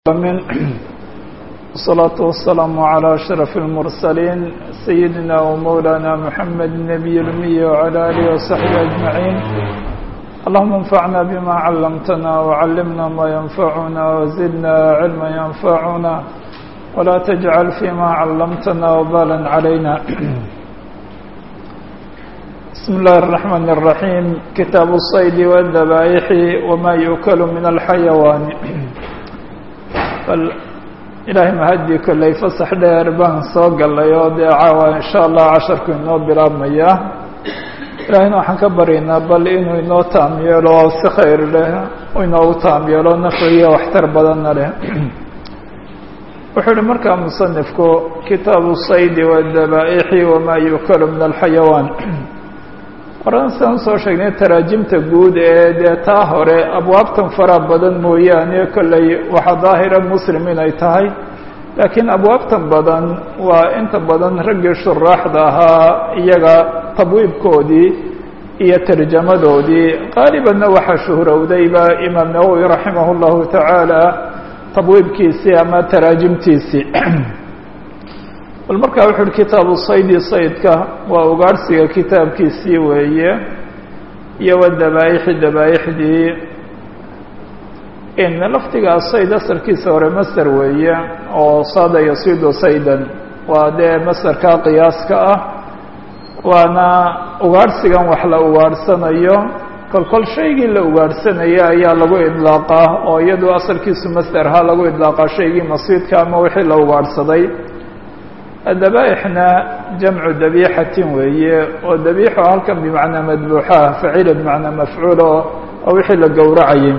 من الصلاة والسلام على أشرف المرسلين سيدنا ومولانا محمد النبي الأمي وعلى آله وصحبه أجمعين اللهم انفعنا بما علمتنا وعلمنا ما ينفعنا وزدنا علما ينفعنا ولا تجعل فيما علمتنا وبالا علينا بسم الله الرحمن الرحيم كتاب الصيد والذبائح وما يؤكل من الحيوان bal ilaahay mahadii kolley fasax dheer baan soo gallay oo dee caawa insha allah casharku inoo bilaabmaya ilaahayna waxaan ka baryaynaa bal inuu inoo taam yeelo oo si khayr leh inoogu taam yeelo nafciyo waxtar badanna leh wuxuu uhi markaa musanifku kitaabu saydi wadabaa'ixi wamaa yuukalu min alxayawaan horan siaan usoo sheegnay taraajimta guud ee dee taa hore abwaabtan fara badan mooyaane kolley waxaa daahira muslim inay tahay laakiin abwaabtan badan waa inta badan raggii shuraaxda ahaa iyaga tabwiibkoodii iyo tarjamadoodii qaalibanna waxaa shuhrowdayba imaam nawowi raximah llahu tacaala tabwiibkiisii ama taraajimtiisii bal markaa wuxu uhi kitaabu saydi saydka waa ugaadhsiga kitaabkiisii weeye iyo wadabaa'ixi dabaa'ixdii in lafdiga sayd asalkiisa hore master weeye oo saada yasiidu saydan waa dee masterka qiyaaska ah waana ugaadhsigan wax la ugaadhsanayo kol kol shaygii la ugaadhsanaya ayaa lagu idlaaqaa oo iyadu asalkiisu master ha lagu idlaaqaa shaygii masiidka ama wixii la ugaadhsaday dabaa'ixna jamcu dabiixatin weeye oo dabiixo halkan bimacnaa madbuuxaah facila bimacnaa mafcuul oo oo wixii la gowracayay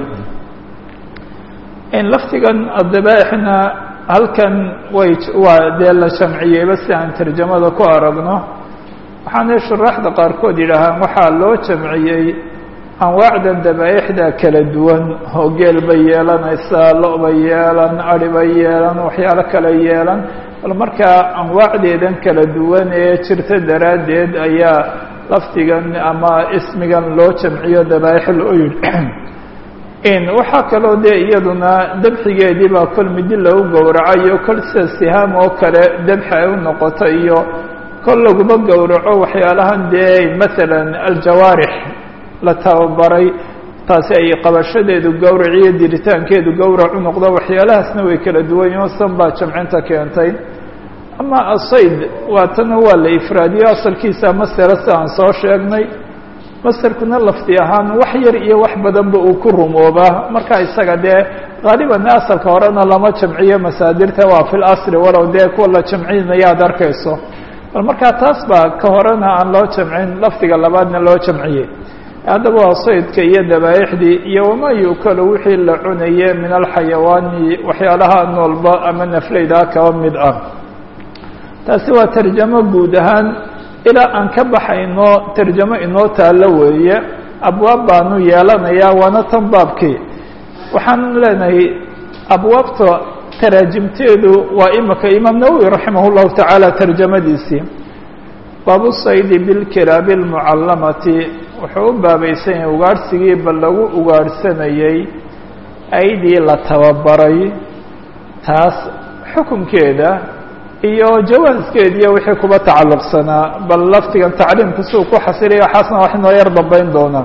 in laftigan dabaa'ixna halkan way waa dee la jamciyeyba si aan tarjamada ku aragno waxaanay shuraaxda qaarkood yidhaahaan waxaa loo jamciyey anwaacdan dabaa'ixda kala duwan oo geel bay yeelanaysaa lo- bay yeelan ari bay yeelan waxyaalo kale yeelan bal markaa anwaacdeedan kala duwan ee jirta daraaddeed ayaa lafdigan ama ismigan loo jamciyo dabaa'ix loo yidhi in waxaa kaloo dee iyaduna dabxigeedii baa kol midi lagu gowracayo kol sida sihaam oo kale dabxi ay u noqoto iyo kol laguma gowraco waxyaalahan dee masalan aljawaarix la tababaray taasi ay qabashadeedu gowrac iyo diritaankeedu gowrac u noqdo waxyaalahaasna way kala duwan yihin san baa jamcinta keentay ama asayd waa tana waa la ifraadiyo asalkiisa masera si aan soo sheegnay maserkuna lafdi ahaan wax yar iyo wax badanba uu ku rumoobaa marka isaga dee haaliban asalka horena lama jamciyo masaadirta waa fi lasri walow dee kuwa la jamcinaya ad arkayso bal markaa taas baa ka horena aan loo jamcin lafdiga labaadna loo jamciyey haddaba waa saydka iyo dabaa'ixdii iyo wamaa yu'kalu wixii la cunaye min alxayawaani waxyaalaha noolba ama nafleydaa kaba mid ah taasi waa tarjamo guud ahaan ilaa aan ka baxayno tarjamo inoo taalo weeye abwaab baanu yeelanayaa waana tan baabkii waxaan leenahay abwaabta taraajimteedu waa imika imaam nawowi raximah llahu tacaala tarjamadiisii baabu saydi bilkiraabi almucallamati wuxuu u baabaysan yahay ugaadhsigii bal lagu ugaadhsanayey aydii la tababaray taas xukunkeeda iyo jawaaskeediiyo wixii kuba tacalluqsanaa bal laftigan tacliimka si uu ku xasiliya waxaasna wax inoo yar dambayn doonaa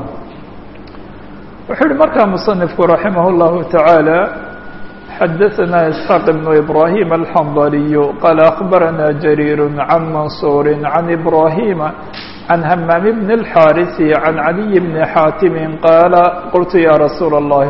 wuxuu yihi markaa musanifku raximah اllahu taعaalى xadaثna isxaaq ibnu ibrahim alxandaliyu qaala akbarana jariir can mansuuri can ibrahima can hamaam bn اlxaarisi can caliy bni xaatimi qaala qultu ya rasuula اllahi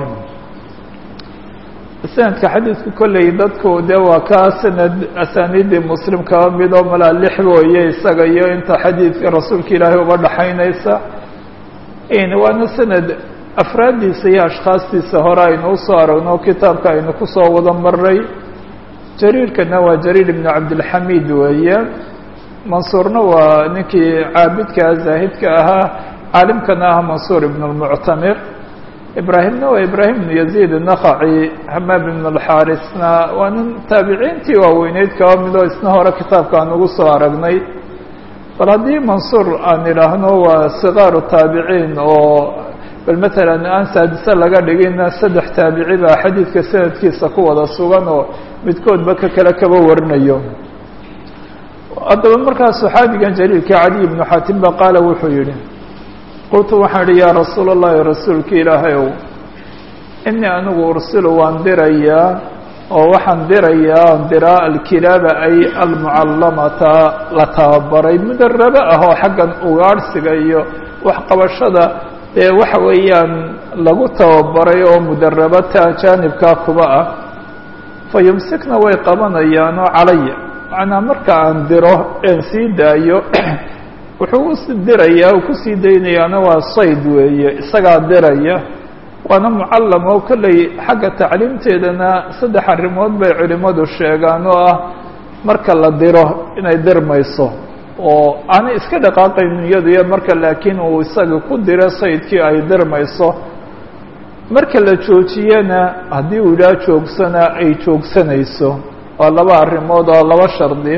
sanadka xadiidku kolley dadku dee waa kaa sanad asaaniiddii muslim kaba midoo malaa lix wooye isaga iyo inta xadiidka rasuulka ilaahay uba dhaxaynaysa waana sanad afraaddiisa iyo ashkhaastiisa hore aynu usoo aragno kitaabka aynu kusoo wada maray jariirkana waa jariir ibnu cabdilxamiid weeye mansuurna waa ninkii caabidkaa zaahidka ahaa caalimkana ah mansuur ibn lmuctamir ibraahimna waa ibraahim ibnu yaziid nakaci hamaam ibn alxaarisna waa nin taabiciintii waaweyneyd kaba midoo isna hore kitaabka aan ugu soo aragnay bal haddii mansuur aan idhaahno waa sikaaru taabiciin oo bal matalan aan saadise laga dhigina saddex taabici baa xadiidka sanadkiisa ku wada sugan oo midkoodba ka kale kaba warinayo haddaba markaa saxaabigan jaliilka caliy ibnu xaatim ba qaala wuxuu yihi qultu waxaan idhi yaa rasuul allahi rasuulka ilaahay ow inii anigu ursilu waan dirayaa oo waxaan dirayaa on diraa alkilaaba ay almucallamata la tababaray mudarabo ah oo xaggan ugaadhsiga iyo waxqabashada ee waxa weeyaan lagu tababaray oo mudarabata jaanibkaa kuba ah fa yumsikna way qabanayaanoo calaya macnaa marka aan diro een sii daayo wuxuu u dirayaa uu kusii daynayaana waa sayd weeye isagaa diraya waana mucallam oo kolley xagga tacliimteedana saddex arrimood bay culimmadu sheegaan oo ah marka la diro inay dirmayso oo aanay iska dhaqaaqayn iyadu iyo marka laakiin uu isaga ku diro saydkii ay dirmayso marka la joojiyana haddii uu idhaha joogsana ay joogsanayso waa laba arrimood oo laba shardi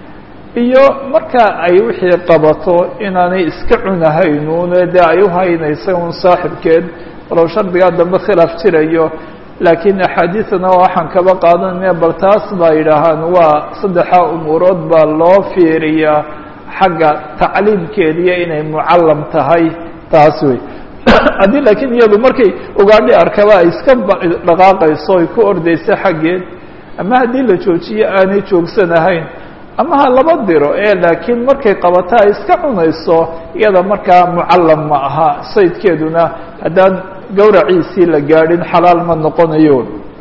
iyo marka ay wixii qabato inaanay iska cunahaynuune dee ay u haynaysa un saaxibkeed walow shardigaa dambe khilaaf jirayo laakiin axaadiidana waxaan kaba qaadanaya bal taas baa yidhaahaan waa saddexa umuurood baa loo fiiriyaa xagga tacliimkeediyo inay mucallam tahay taas wey haddii laakiin iyadu markay ugaadhi arkaba ay iska dhaqaaqayso ay ku ordayso xaggeed ama haddii la joojiyo aanay joogsanahayn ama ha laba diro ee laakiin markay qabato ay iska cunayso iyada markaa mucallam ma aha saydkeeduna haddaan gawraciisii la gaadhin xalaal ma noqonayo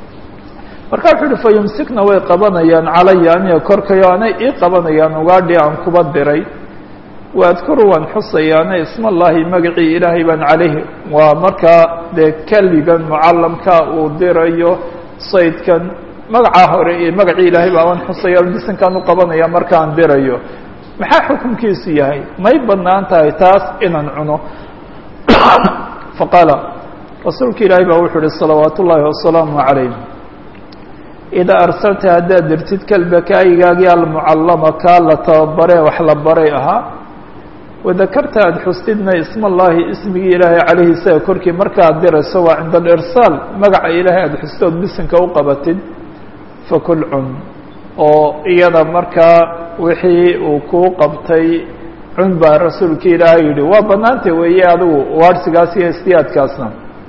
marka wuxuu uhi fa yumsikna way qabanayaan calaya aniga korkayo anay ii qabanayaan ugaadhi aan kuba diray wa adkuru waan xusayaana isma allahi magacii ilaahay baan calayhi waa markaa dee keligan mucallamka uu dirayo saydkan magacaa hore iyo magacii ilaahay baa waan xusaya bisinkaan u qabanaya markaan dirayo maxaa xukunkiisu yahay may banaan tahay taas inaan cuno faqaala rasuulka ilaahay baa wuxuu uhi salawaat ullaahi wasalaamu calayh idaa arsalta haddaad dirtid kalbaka aygaagii almucallama kaa la tababaree wax la baray ahaa wadakarta aada xustidna isma allaahi ismigii ilaahay calayhi isaga korkii markaaad dirayso waa cinda alirsaal magaca ilaahay aada xustood bisinka u qabatid fakul cun oo iyada markaa wixii uu kuu qabtay cun baa rasuulka ilaahay yidhi waa bannaanta weeye adigu waarsigaas iyo istiyaadkaasna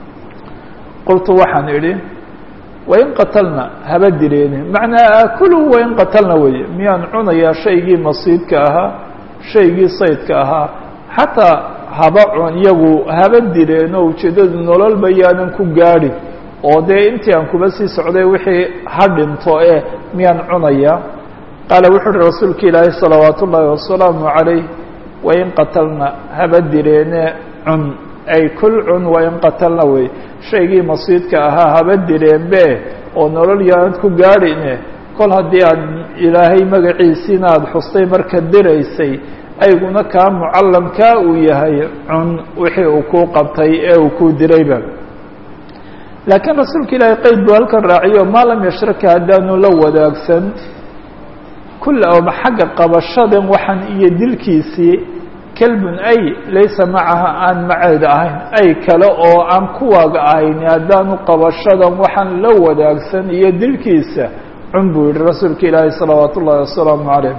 qultu waxaan idhi wain qatalna haba direeni macnaa aakulu wain qatalna weeye miyaan cunayaa shaygii masiidka ahaa shaygii saydka ahaa xataa haba cun iyagu haba direeno ujeeddadu nololba yaanan ku gaadhin oo dee intii aan kuba sii socday wixii ha dhinto ee miyaan cunayaa qaala wuxuu uhi rasuulka ilaahay salawaat ullaahi wasalaamu calayh wain qatalna haba direene cun ay kul cun wain qatalna wey shaygii masiidka ahaa haba direenbe oo nolol yaanad ku gaadhine kol haddii aad ilaahay magaciisiina aada xustay marka diraysay ayguna kaa mucallamkaa uu yahay cun wixii uu kuu qabtay ee uu kuu dirayba laakiin rasuulka ilaahay qeyd buu halkan raaciyo maa lam yashraka haddaanu la wadaagsan kulla oma xagga qabashadan waxaan iyo dilkiisii kelbun ay laysa macaha aan maceeda ahayn ay kale oo aan kuwaaga ahayn haddaanu qabashadan waxaan la wadaagsan iyo dilkiisa cun buu yihi rasuulka ilaahay salawaat ullaahi wasalaamu calayh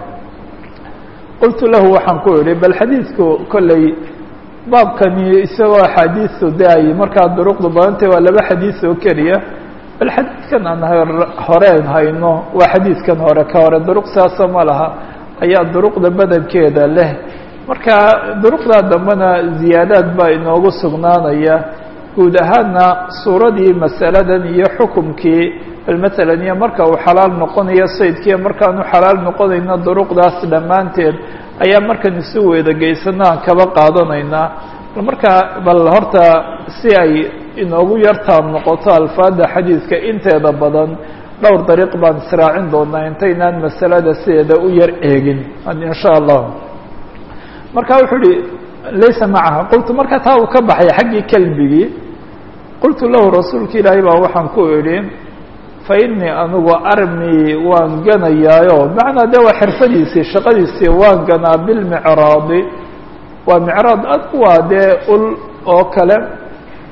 qultu lahu waxaan ku idhi bal xadiidku kolley baabkani isagoo axaadiisu de ay markaa duruqdu badantay waa laba xadiis oo keliya bal xadiidkan aan horeen hayno waa xadiidkan hore ka hore duruq saasa ma laha ayaa duruqda badankeeda leh marka duruqdaa dambena ziyaadaad baa inoogu sugnaanaya guud ahaanna suuradii masaladan iyo xukumkii bal matalan iyo marka uu xalaal noqonayo saydkiiyo markaanu xalaal noqonayno duruqdaas dhammaanteed ayaa markan isu weeda geysano aan kaba qaadanaynaa markaa bal horta si ay inoogu yartaab noqoto alfaada xadiidka inteeda badan dhowr dariiq baan israacin doonaa intaynaan masalada sideeda u yar eegin insha allah marka wuxuu uhi laysa macaha qultu marka taa uu ka baxay xaggii kelbigii qultu lahu rasuulka ilaahay baa waxaan ku idhi fa inii anigu armi waan ganayaayo macnaa de waa xirfadiisii shaqadiisii waan ganaa bilmicraadi waa micraad ad waa dee ul oo kale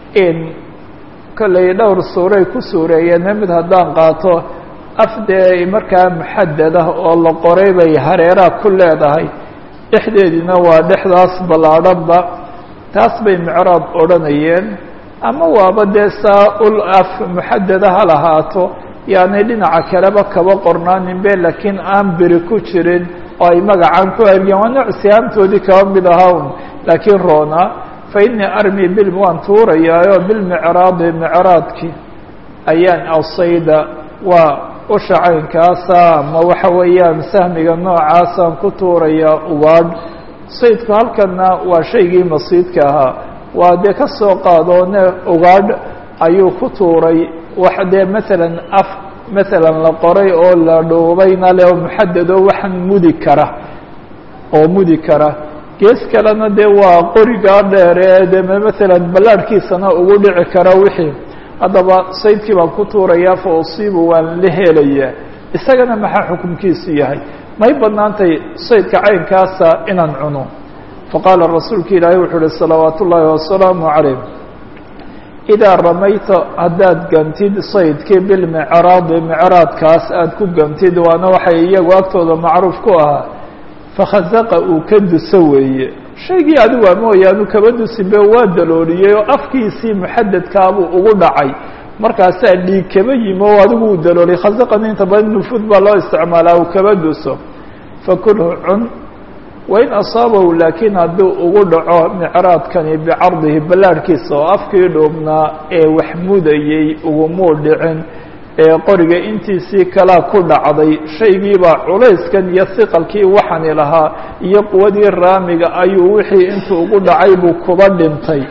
in kolley dhowr suuray ku suureeyeen mid haddaan qaato af dee markaa muxadad ah oo la qoray bay hareeraha ku leedahay dhexdeediina waa dhexdaas ballaadhanba taas bay micraab odhanayeen ama waaba dee saa ul af muxadada ha lahaato yaanay dhinaca kaleba kaba qornaaninbe laakiin aan beri ku jirin oo ay magacaan ku hergeen waa nooc sihaamtoodii kaba mid ahaa un laakiin roona fa innii armi bil waan tuurayaayo bilmicraadi micraadkii ayaan awsayda waa usha caynkaasa ama waxa weeyaan sahmiga noocaasaan ku tuurayaa ugaadh saydku halkanna waa shaygii masiidka ahaa waa dee ka soo qaadoone ugaadh ayuu ku tuuray wax dee maalan af maalan la qoray oo la dhuubayna le oo muxadado waxaan mudi kara oo mudi kara gees kalena dee waa qorigaa dheere dee maalan ballaadhkiisana ugu dhici kara wixii haddaba saydkii baan ku tuurayaa fa usiibu waan la helayaa isagana maxaa xukunkiisu yahay may badnaantay saydka caynkaasa inaan cuno faqaala rasuulka ilaahay wuxuu uhi salawaat ullaahi wasalaamu calayh idaa ramayta haddaad gantid saydkii bilmicraadi micraadkaas aada ku gantid waana waxay iyagu agtooda macruuf ku ahaa fakhazaqa uu ka duso weeye shaygii adigu waa mooyaanu kaba dusinbe waa dalooliyey oo afkiisii muxadadkaabuu ugu dhacay markaasaa dhiig kaba yimi oo adigu uu dalooliyay khazaqan inta badan nufuud baa loo isticmaalaa uu kaba duso fakulhu cun wain asaabahu laakiin hadduu ugu dhaco micraadkani bicardihi ballaadhkiisa oo afkii dhuubnaa ee wax mudayey ugumuu dhicin ee qoriga intiisii kalaa ku dhacday shaygiibaa culayskan iyo siqalkii waxani lahaa iyo quwadii raamiga ayuu wixii intuu ugu dhacay buu kuba dhintay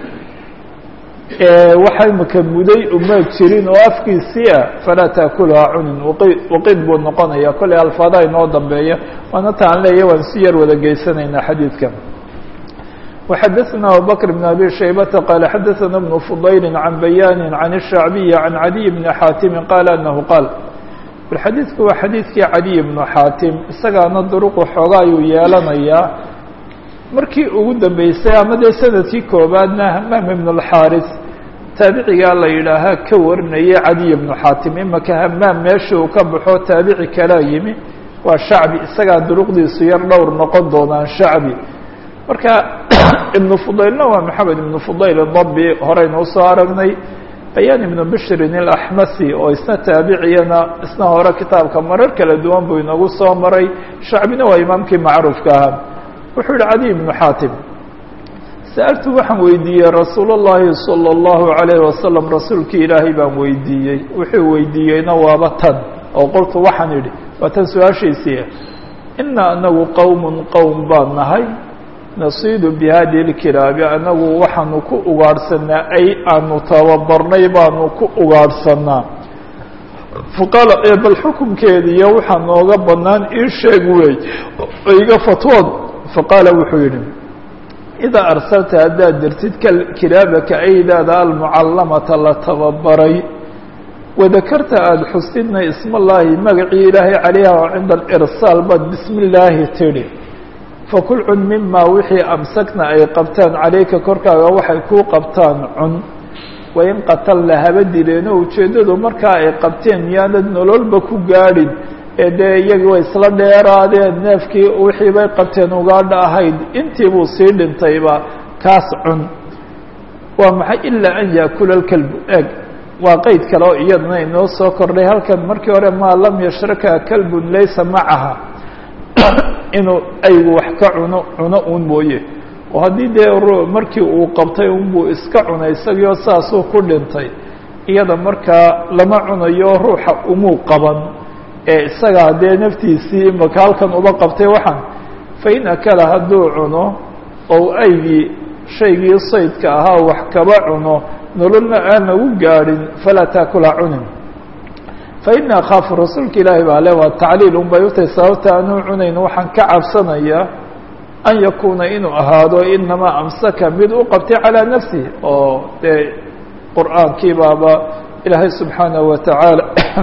waxa imika muday uma jirin oo afkiisii ah falaa taakulhaa cunin waqid buu noqonaya kollay alfaadaha inoo dambeeya waana taan leeya waan si yar wada geysanaynaa xadiidka وxadثna abubكر بن أbي شhaybةa qال xadثna بن فضayل عan bayاn عan الشhacbiي عan عadي بن xاatim qال أنه qاal xadiidku waa xadiidkii cadiي بن xاatim isagaana duruqu xooga ayuu yeelanayaa markii ugu dambeysay ama dee sanadkii koobaadna hmaam بن الxاris taabicigaa la yidhaahaa ka warinaya cadiي بن xاatim imaka hmaam meesha uu ka baxo taabici kalaa yimi waa shacbi isagaa duruqdiisu yar dhowr noqon doonaan shacbi marka ibnu fudaylna waa maxamed ibnu fudayl dabi horeynu usoo aragnay bayaan ibnu bishrin ilaxmasi oo isna taabiciyana isna hore kitaabka marar kala duwan buu inagu soo maray shacbina waa imaamkii macruufka ahaa wuxuu yihi cadiy ibnu xaatim sa'altu waxaan weydiiyey rasuul اllahi salى اllahu عalayh wasalam rasuulkii ilaahay baan weydiiyey wuxuu weydiiyeyna waaba tan oo qoltu waxaan idhi waa tan su-aashiisii ina anagu qowm qowm baan nahay nasiidu bihadihi اlkilaabi anagu waxaanu ku ugaadhsanaa ay aanu tababarnay baanu ku ugaadhsanaa faqaala bal xukunkeediiyo waxaa nooga banaan ii sheeg wey iga fatwood faqaala wuxuu yidhi idaa arsalta haddaad dirtid kilaabaka aydaada almucallamata la tababaray wadakarta aada xustidna ismallaahi magacii ilaahay calayha oo cinda alirsaal baad bismi illaahi tidhi fakul cun mimaa wixii amsakna ay qabtaan calayka korkaaga waxay kuu qabtaan cun wain qatalna haba dileeno ujeeddadu markaa ay qabteen miyaanad nololba ku gaadhin ee dee iyagii way isla dheeraadeen neefkii wixii bay qabteen ugaadha ahayd intii buu sii dhintayba kaas cun waa maxay ilaa an yaakula lkalbu eeg waa qeyd kale oo iyadana inoo soo kordhay halkan markii hore maa lam yashraka kalbun laysa macaha inuu aygu wax ka cuno cuno uun mooye oo haddii dee markii uu qabtay unbuu iska cunay isagiioo saasuu ku dhintay iyada markaa lama cunayo ruuxa umuu qaban ee isagaa dee naftiisii imaka halkan uba qabtay waxaan fain akala hadduu cuno ou aygii shaygii saydka ahaa wax kaba cuno nololna aan lagu gaadhin falaa taakula cunin faini akhaafu rasuulka ilaahi baa le waa tacliil un bay utahay sababta anuu cunayn waxaan ka cabsanaya an yakuuna inuu ahaado inamaa amsaka mid u qabtay calىa nafsihi oo dee qur'aankii baaba ilaahay subxaanahu watacaala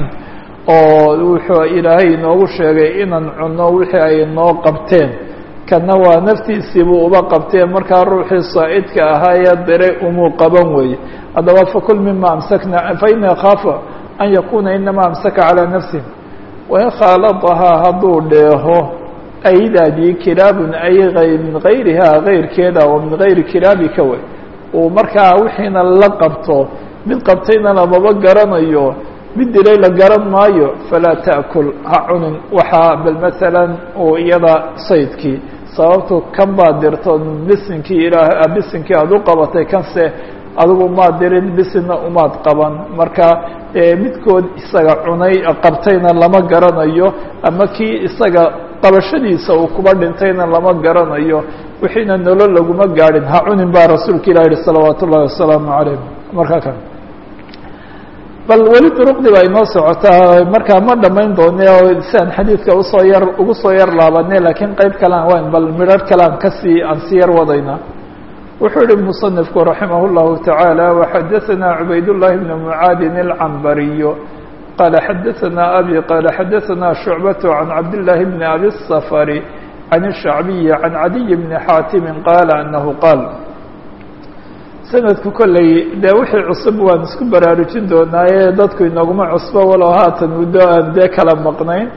oo wuxuu ilaahay inoogu sheegay inaan cunno wixii ay noo qabteen kana waa naftiisiibuu uba qabteen markaa ruuxii saa'idka ahaa ee diray umuu qaban weeye haddaba fakul mima amsakna faini akaafu an yakuna inama amsaka calىa nafsih wain khaaladahaa hadduu dheeho aydaadii kilaabun ay min gayrihaa gayrkeeda oo min gayri kilaabika wey uu markaa wixiina la qabto mid qabtayna lamaba garanayo mid dilay la garan maayo falaa taأkul ha cunin waxaa bal masalan uu iyada saydkii sababtu kan baad dirto bisinkii ilaa bisinkii aada u qabatay kanse adigu maad dirin bisinna umaad qaban marka midkood isaga cunay qabtayna lama garanayo ama kii isaga qabashadiisa uu kuba dhintayna lama garanayo wixiina nolol laguma gaadhin ha cunin baa rasuulka ilah yihi salawaat ullahi wasalaamu calayh markaa kan bal weli duruqdii baa inoo socotaa markaa ma dhamayn doone oo siaan xadiidka usoo yar ugu soo yar laabanay laakiin qeyb kalean wayn bal midrar kalean kasii aan si yar wadayna wuxuu yihi muصنifku raximah الlahu taعaalى وxadaثna cubayd الlahi بn mucaadin الcambariyo qala xadaثna abi qala xadaثna شhucbaة can cabdالlahi bn abi الsfr can الshacbiyi can cadiy bni xaatimi qaala anahu qaal sanadku kolley dee wixii cusub waan isku baraarujin doonaaye dadku inaguma cusbo walow haatan muddo aan dee kala maqnayn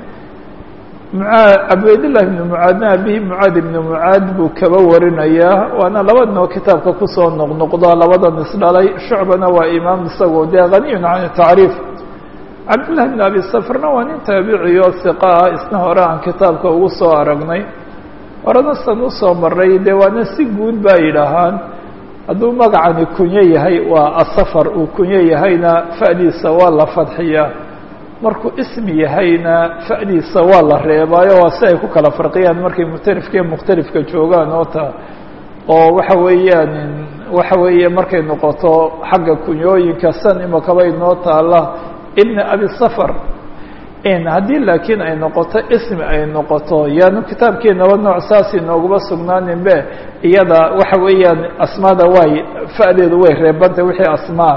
cabdillah ibn mucaadna abihi mucaad ibn mucaad buu kaba warinayaa waana labadnoo kitaabka kusoo noqnoqdo labadan isdhalay shucbana waa imaam isagoo dee haniyun can tacriif cabdillah ibn abi safrna waa nin taabiciyo hiqa ah isna hore aan kitaabka ugu soo aragnay horena san usoo maray dee waana si guud baa yidhaahaan hadduu magacani kunyo yahay waa asafar uu kunyo yahayna fa'diisa waa la fadxiyaa markuu ismi yahayna fa'diisa waa la reebaayo waa si ay ku kala farqiyaan markay mukhtalifka iyo mukhtalifka joogaan oo ta oo waxa weeyaan waxa weeye markay noqoto xagga kunyooyinka san imakaba inoo taala ibna abi safar haddii laakiin ay noqoto ismi ay noqoto yaanu kitaabkeenaba nooc saas inooguma sugnaanin be iyada waxa weeyaan asmaada way fa'deedu way reebantay wixii asmaa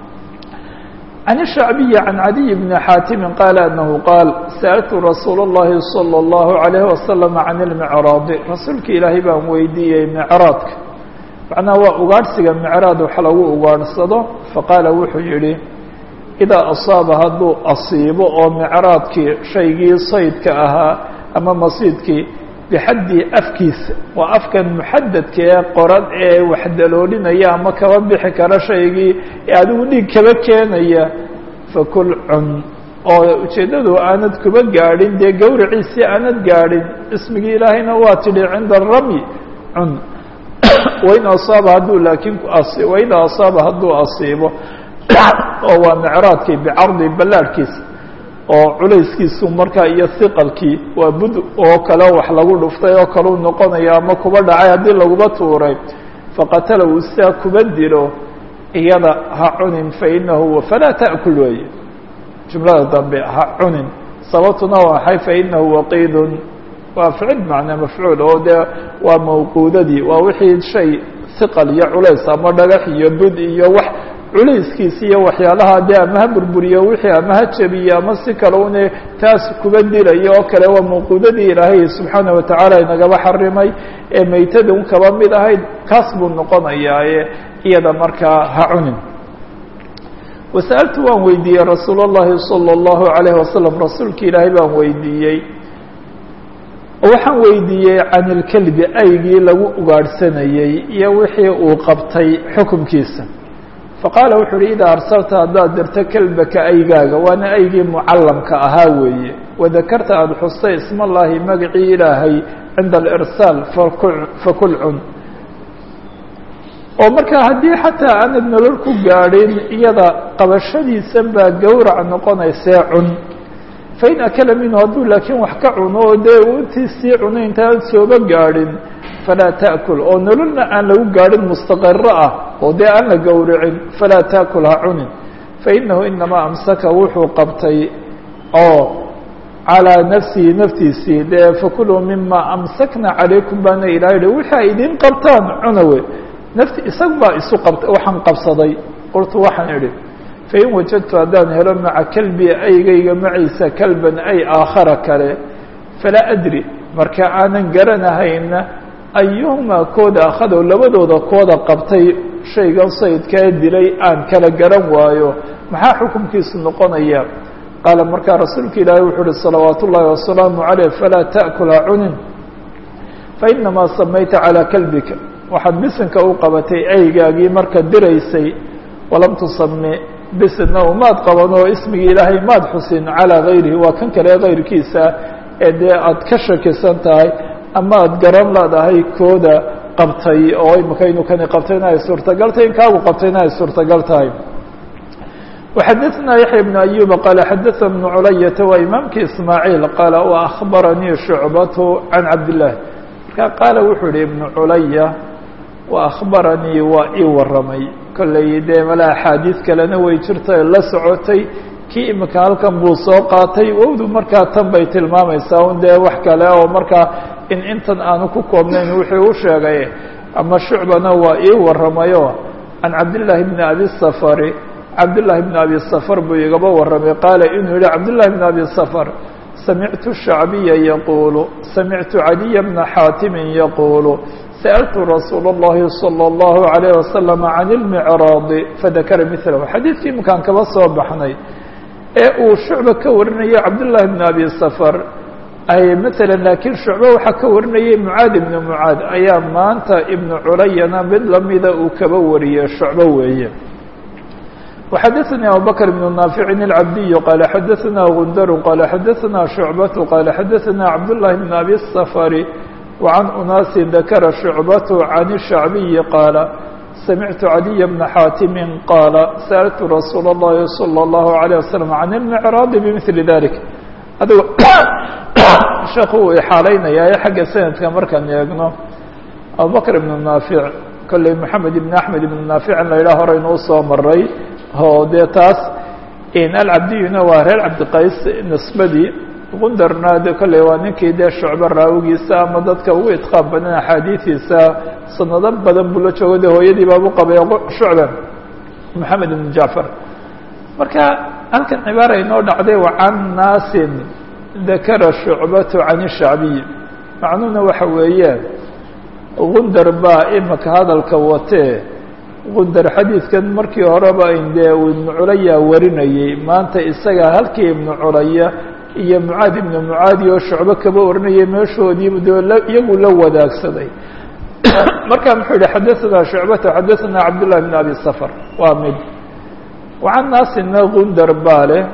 can الshacbiyi can cadiy bni xaatimi qaala anahu qaal sa'altu rasuul اllahi salى اllahu عalayh wasalam can اlmicraadi rasuulka ilaahay baan weydiiyey micraadka macnaha waa ugaadhsiga micraad wax lagu ugaadhsado faqaala wuxuu yihi idaa asaaba hadduu asiibo oo micraadkii shaygii saydka ahaa ama masiidkii bixaddii afkiisa waa afkan muxadadka ee qoran ee wax daloolinaya ama kaba bixi kara shaygii ee adigu dhiig kaba keenaya fakul cun oo ujeeddadu aanad kuba gaadhin dee gawraciisii aanad gaadhin ismigii ilaahayna waa tidhi cinda aramy cun wain asaaba hadduu laakiin wain asaaba hadduu asiibo oo waa micraadkii bicardi ballaadhkiisa oo culayskiisu markaa iyo hiqalkii waa bud oo kale wax lagu dhuftay oo kaleu noqonaya ama kuba dhacay haddii laguba tuuray faqatala uu sidaa kuba dilo iyada ha cunin fainahu falaa ta'kul weeye jumlada dambe ha cunin sababtuna waxay fainahu waqiidun waa ficil macnaa mafcuul oo dee waa mawquudadii waa wixii shay hiqal iyo culays ama dhagax iyo bud iyo wax culayskiisi iyo waxyaalaha dee ama ha burburiyo wixii ama ha jabiyo ama si kale une taas kuba dilayo oo kale waa mawquudadii ilaahay subxaana watacaala inagaba xarimay ee meytada un kaba mid ahayd kaas buu noqonayaaye iyada markaa ha cunin wasa'altu waan weydiiyey rasuul اllahi salى اllahu alayh wasalam rasuulka ilaahay baan weydiiyey waxaan weydiiyey can ilkelbi aygii lagu ugaadhsanayey iyo wixii uu qabtay xukumkiisa faqaala wuxuu uhi idaa arsalta haddaad dirto kelbaka aygaaga waana aygii mucallamka ahaa weeye wadakarta aada xustay isma allaahi magacii ilaahay cinda alirsaal fakul cun oo marka haddii xataa aanad nolol ku gaadhin iyada qabashadiisan baa gawrac noqonaysee cun fain akala minhu hadduu laakiin wax ka cuno oo dee uu intii sii cunay intaan sooba gaadhin falaa taأkul oo nololna aan lagu gaadhin mustaqiro ah oo dee aan la gowracin falaa taأkul ha cunin fainahu inamaa amsaka wuxuu qabtay oo calىa nafsihi naftiisii dee fakuluu mima amsakna calaykum baana ilaha yihi wixi ay idin qabtaan cuna wey nafti isag baa isu qab waxaan qabsaday qultu waxaan idhi fain wajadtu haddaan helo maca kelbi aygayga maciisa kalban ay aakhara kale falaa adri marka aanan garanahayna ayuhumaa kooda akhadow labadooda kooda qabtay shaygan saydkaa dilay aan kala garan waayo maxaa xukunkiisu noqonaya qaala markaa rasuulka ilaahay wuxuu uhi salawaat ullaahi wasalaamu caleyh falaa ta'kula cunin fainamaa samayta calaa kalbika waxaad bisinka u qabatay eygaagii markaad diraysay walam tusami bisinna umaad qaban oo ismigii ilaahay maad xusin calaa gayrihi waa kan kale kayrkiisa ee dee aad ka shakisan tahay ama aad garan leedahay kooda qabtay oo imika inuu kani qabtayna ay suurtagal tahay in kaagu qabtayna ay suurtagal tahay وxadثna yaحyى بن أyuba qال xadثna بن culayaةa waa imaamkii ismaaعيil qaala وأخbaranii شhucbaة can cabdالlah marka qaala wuxuu yihi iبن culaya وأخbaranii waa ii waramay kolley dee mala axaadiis kalena way jirta la socotay kii imika halkan buu soo qaatay wowdu markaa tan bay tilmaamaysaa un dee wax kale oo markaa in intan aanu ku koobnayn wuxuu u sheegay ama shucbana waa ii waramayo can cabdالlahi بn abi الsfr cabdالlahi بn abi sfr buu igaba waramay qaala inuu yihi cabdالlahi بn abi sfr samictu shacbiya yaquulu samictu caliya bna xaatimi yaquulu sأltu rasuul الlahi salى الlahu عalيه wasalam can اlmicraadi fadakara milahu xadiidkii imkaan kaba soo baxnay ee uu shucba ka warinayo cabdالlahi bn abi sfr ay mثala laakiin shucbe waxaa ka warinayay mucaad ibn mucaad ayaa maanta ibnu culayana mid lamida uu kaba wariyey shucbe weeye وxadثnي abubكر بن ناaفع العabدي qال xadثna غندر qال xadثna شhuعبة qال xadثna cabdاللahi بن أbي الصفر وعن أناaس ذakra شhuعبة عن الشhعبي qاaل سمعت علي بن xاaتم qاaل سألت رsuuل اللhi صلى الله عليه وسلم عن المعراض بمثل ذلك adg sheekhu uu xaalaynaya xagga sanadka markaan eegno abubكر بن ناaفع kolley محamed بن أحmed بن ناaفع in la yidhah horaynu usoo maray o dee taas alcabdiyuna waa reer cabdiqays nisbadii gundarna de kolley waa ninkii dee shucbo raawigiisa ama dadka ugu idqaab badan axaadiidiisa sanado badan buu la joogo de hooyadii baabu qabay shucba maxamed ibn jacfar marka halkan cibaara inoo dhacday wa can naasin dakara shucbatu can shacbiy macnuhuna waxa weeyaan gundar baa imika hadalka watee gundar xadiidkan markii horeba dee uu ibnu culaya warinayey maanta isaga halkii ibnu culaya iyo mucaad ibnu mucaadi oo shucbo kaba warinayay meeshoodiibu dee iyagu la wadaagsaday marka muxuu yihi xadaثna shucbata xadaثna cabdالlah bn abi sfr waa mid wacan naasina gundar baa leh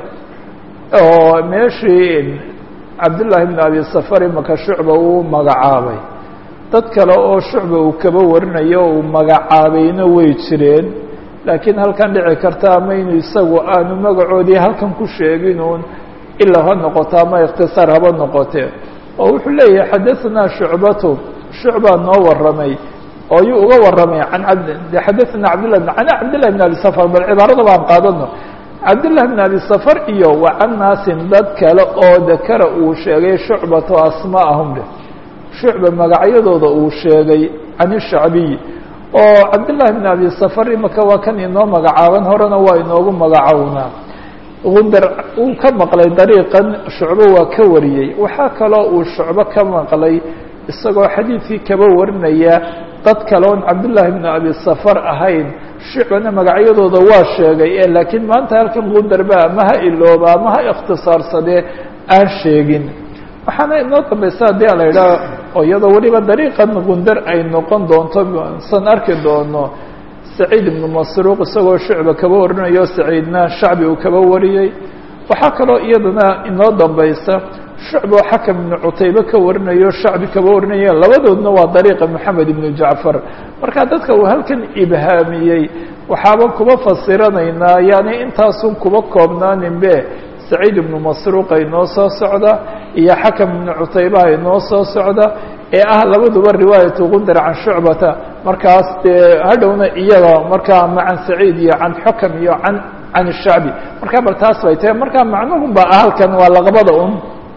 oo meeshii cabdالlahi bn abi sfr imaka shucba uu magacaabay dad kale oo shucba uu kaba warinayo uu magacaabayna way jireen laakiin halkan dhici karta ama inuu isagu aanu magacoodii halkan ku sheegin uun ilaa ha noqoto ama ikhtisaar haba noqotee oo wuxuu leeyahay xadaثna shucbatu shucbaa noo waramay oo yuu uga waramay an xadaثna cabdالlah an cabdالlah bn abi sfr bal cibaarada baan qaadano cabdالlah bn abi sfr iyo wa can naasin dad kale oo dakara uu sheegay shucbato asmaahum leh shucba magacyadooda uu sheegay can shacbiy oo cabdالlahi bn abi sfr imika waa kan inoo magacaaban horena waa inoogu magacownaa gundar uu ka maqlay dariiqan shucbo waa ka wariyey waxaa kaloo uu shucbo ka maqlay isagoo xadiidkii kaba warinaya dad kale oon cabdالlahi bn abi sfr ahayn shucbana magacyadooda waa sheegay e laakiin maanta halkan gundar ba ama ha ilooba ama ha ikhtisaarsadee aan sheegin waxaana inoo dambaysa haddii a la yidhaha oo iyadoo weliba dariiqan gundar ay noqon doonto san arki doono saciid ibnu masruuq isagoo shucba kaba warinayo saciidna shacbi uu kaba wariyey waxaa kaloo iyadana inoo dambaysa shucba oo xakam ibnu cutaybe ka warinayo shacbi kaba warinaya labadoodna waa dariiqa moxamed ibnu jacfar marka dadka uu halkan ibhaamiyey waxaaba kuba fasiranaynaa yani intaasun kuba koobnaaninbe saciid ibnu masruuqa inoo soo socda iyo xakam ibnu cutaybaha inoo soo socda ee ah labaduba riwaayatu gundar can shucbata markaas dee hadhowna iyaga markaa ama can saciid iyo can xukam iyo an can shacbi marka bal taas bay tahay marka macnuhun ba halkan waa laqabada un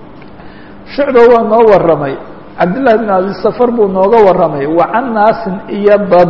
shucba waa noo waramay cabdillahi bn abi safar buu nooga waramay wa can naasin iyo dad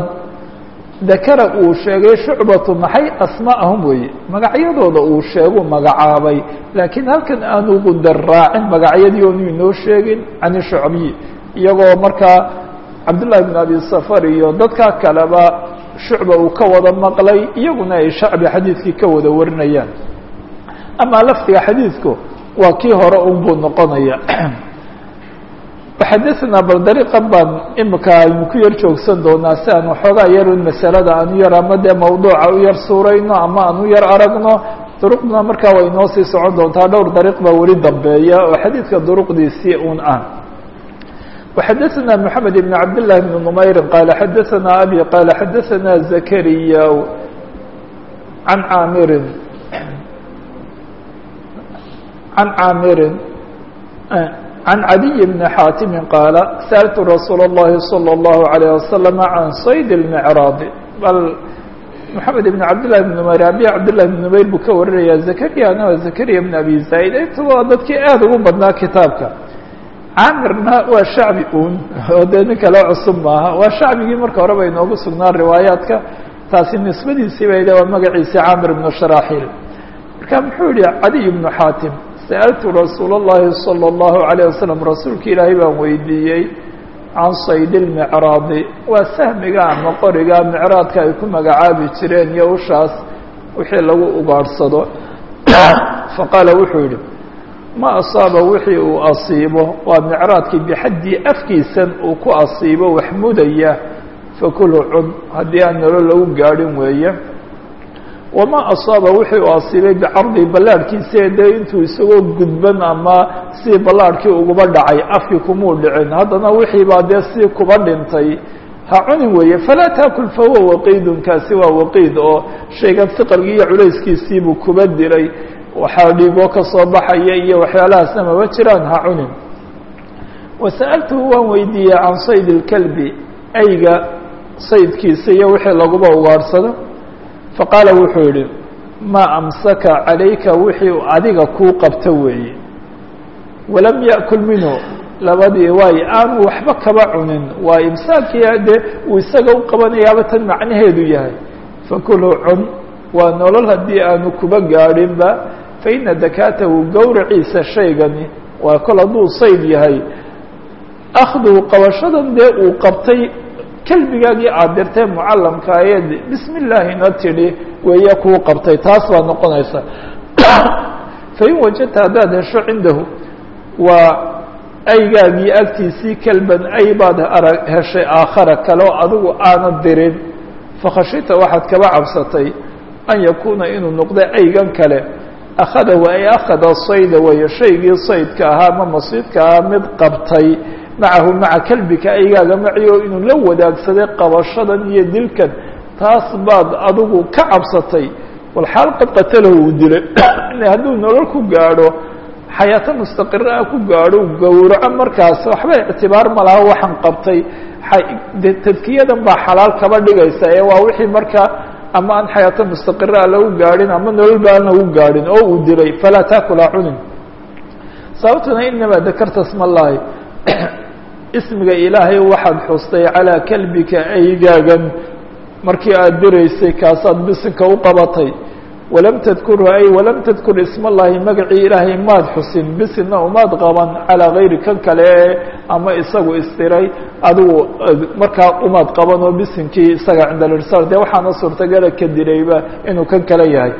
dakara uu sheegay shucbatu maxay asmaa'ahum weeye magacyadooda uu sheeguu magacaabay laakiin halkan aanu gundar raacin magacyadii oonu inoo sheegin can shucbiy iyagoo markaa cabdullahi bn abi safar iyo dadkaa kaleba shucba uu ka wada maqlay iyaguna ay shacbi xadiidkii ka wada warinayaan amaa lafdiga xadiidku waa kii hore un buu noqonaya waxadaثna bal dariiqan baan imika aynu ku yar joogsan doonaa si aan waxoogaa yarun masalada aan u yar ama dee mawduuca u yar suurayno ama aan u yar aragno duruqduna markaa way noo sii socon doontaa dhowr dariiq baa weli dambeeya oo xadiidka duruqdiisii un ah وxadaثna mحamed بn cabd لlah بn نmayri qaala xadaثna abi qaala xadaثna zakariya an caamirin an caamirin عن عدي بن حاtم قال سألت رsuuل اللhi صلى الله عليه وسلم عن صيد المعراض bal محamed بن cabd لله بن نmayr abi cabdالله بن نmayr buu ka warinaya زكريana waa زكريا بن أbي زايد intaba dadkii aad ugu badnaa kitaabka caamirna waa shacbi un oo dee nin kale cusub maaha waa shacbigii marka hore bay inoogu sugnaan riwaayaadka taasi nisbadiisii bay waa magaciisi caamir بن شhراحيل marka muxuu yihi عadiي بن xاtم sألtu rasuul الlahi صلى الlaهu عalيه waslم rasuulka ilaahay baan weydiiyey can sayd الmicraadi waa sahmiga ama qoriga micraadka ay ku magacaabi jireen iyo ushaas wixii lagu ugaadhsado faqaala wuxuu yihi ma asaaba wixii uu asiibo waa micraadkii bixaddii afkiisan uu ku asiibo wax mudaya fakulu cun haddii aan nolo lagu gaadhin weeye wamaa asaaba wixii uu asiibay bicardi ballaadhkiisa dee intuu isagoo gudban ama si ballaadhkii uguba dhacay afkii kumuu dhicin haddana wixii baa dee si kuba dhintay ha cunin weeye falaa taakul fahuwa waqiidun kaasi waa waqiid oo shaygan hiqalgii iyo culayskiisiibuu kuba dilay waxaa dhiigoo ka soo baxaya iyo waxyaalahaasna maba jiraan ha cunin wasa'altuhu waan weydiiyey can sayd اlkalbi ayga saydkiisa iyo wixii laguba ugaadhsado faqaala wuxuu yihi maa amsaka calayka wixii adiga kuu qabto weeye walam yaأkul minhu labadii waay aanu waxba kaba cunin waa imsaakii dee uu isaga u qabanayaaba tan macnaheedu yahay fakulu cun waa nolol haddii aanu kuba gaadhinba faina dakaatahu gowraciisa shaygani waa kol hadduu sayd yahay akhduhu qabashadan dee uu qabtay kelbigaagii aada dirtee mucallamka ayed bismi illaahina tidhi weeye kuu qabtay taas baa noqonaysa fain wajadta haddaad hesho cindahu waa aygaagii agtiisii kelban ay baad arag heshay aakhara kale oo adigu aanad dirin fakhashita waxaad kaba cabsatay an yakuuna inuu noqdo aygan kale akhadahu ay akhada sayda weeye shaygii saydka ahaa ama masiidka ahaa mid qabtay macahu maca kelbika aygaaga maciyo inuu la wadaagsaday qabashadan iyo dilkan taas baad adigu ka cabsatay walxaal qad qatalahu uu dilay hadduu nolol ku gaadho xayaato mustaqira ku gaadho gowraco markaas waxba ictibaar ma laha waxaan qabtay tadkiyadan baa xalaal kaba dhigaysa ee waa wixii markaa ama aan xayaato mustaqira lagu gaadhin ama nolol ba aan lagu gaadhin oo uu dilay falaa taakula cunin sababtuna inamaa dakarta sma llahi ismiga ilaahay waxaad xustay calaa kelbika aygaagan markii aada diraysay kaasaad bisinka u qabatay walam tadkurhu ay walam tadkur isma allahi magacii ilaahay maad xusin bisinna umaad qaban calaa gayri kan kale ama isagu istiray adigu markaa umaad qaban oo bisinkii isaga cinda lirsaal dee waxaana suurtagala ka dirayba inuu kan kale yahay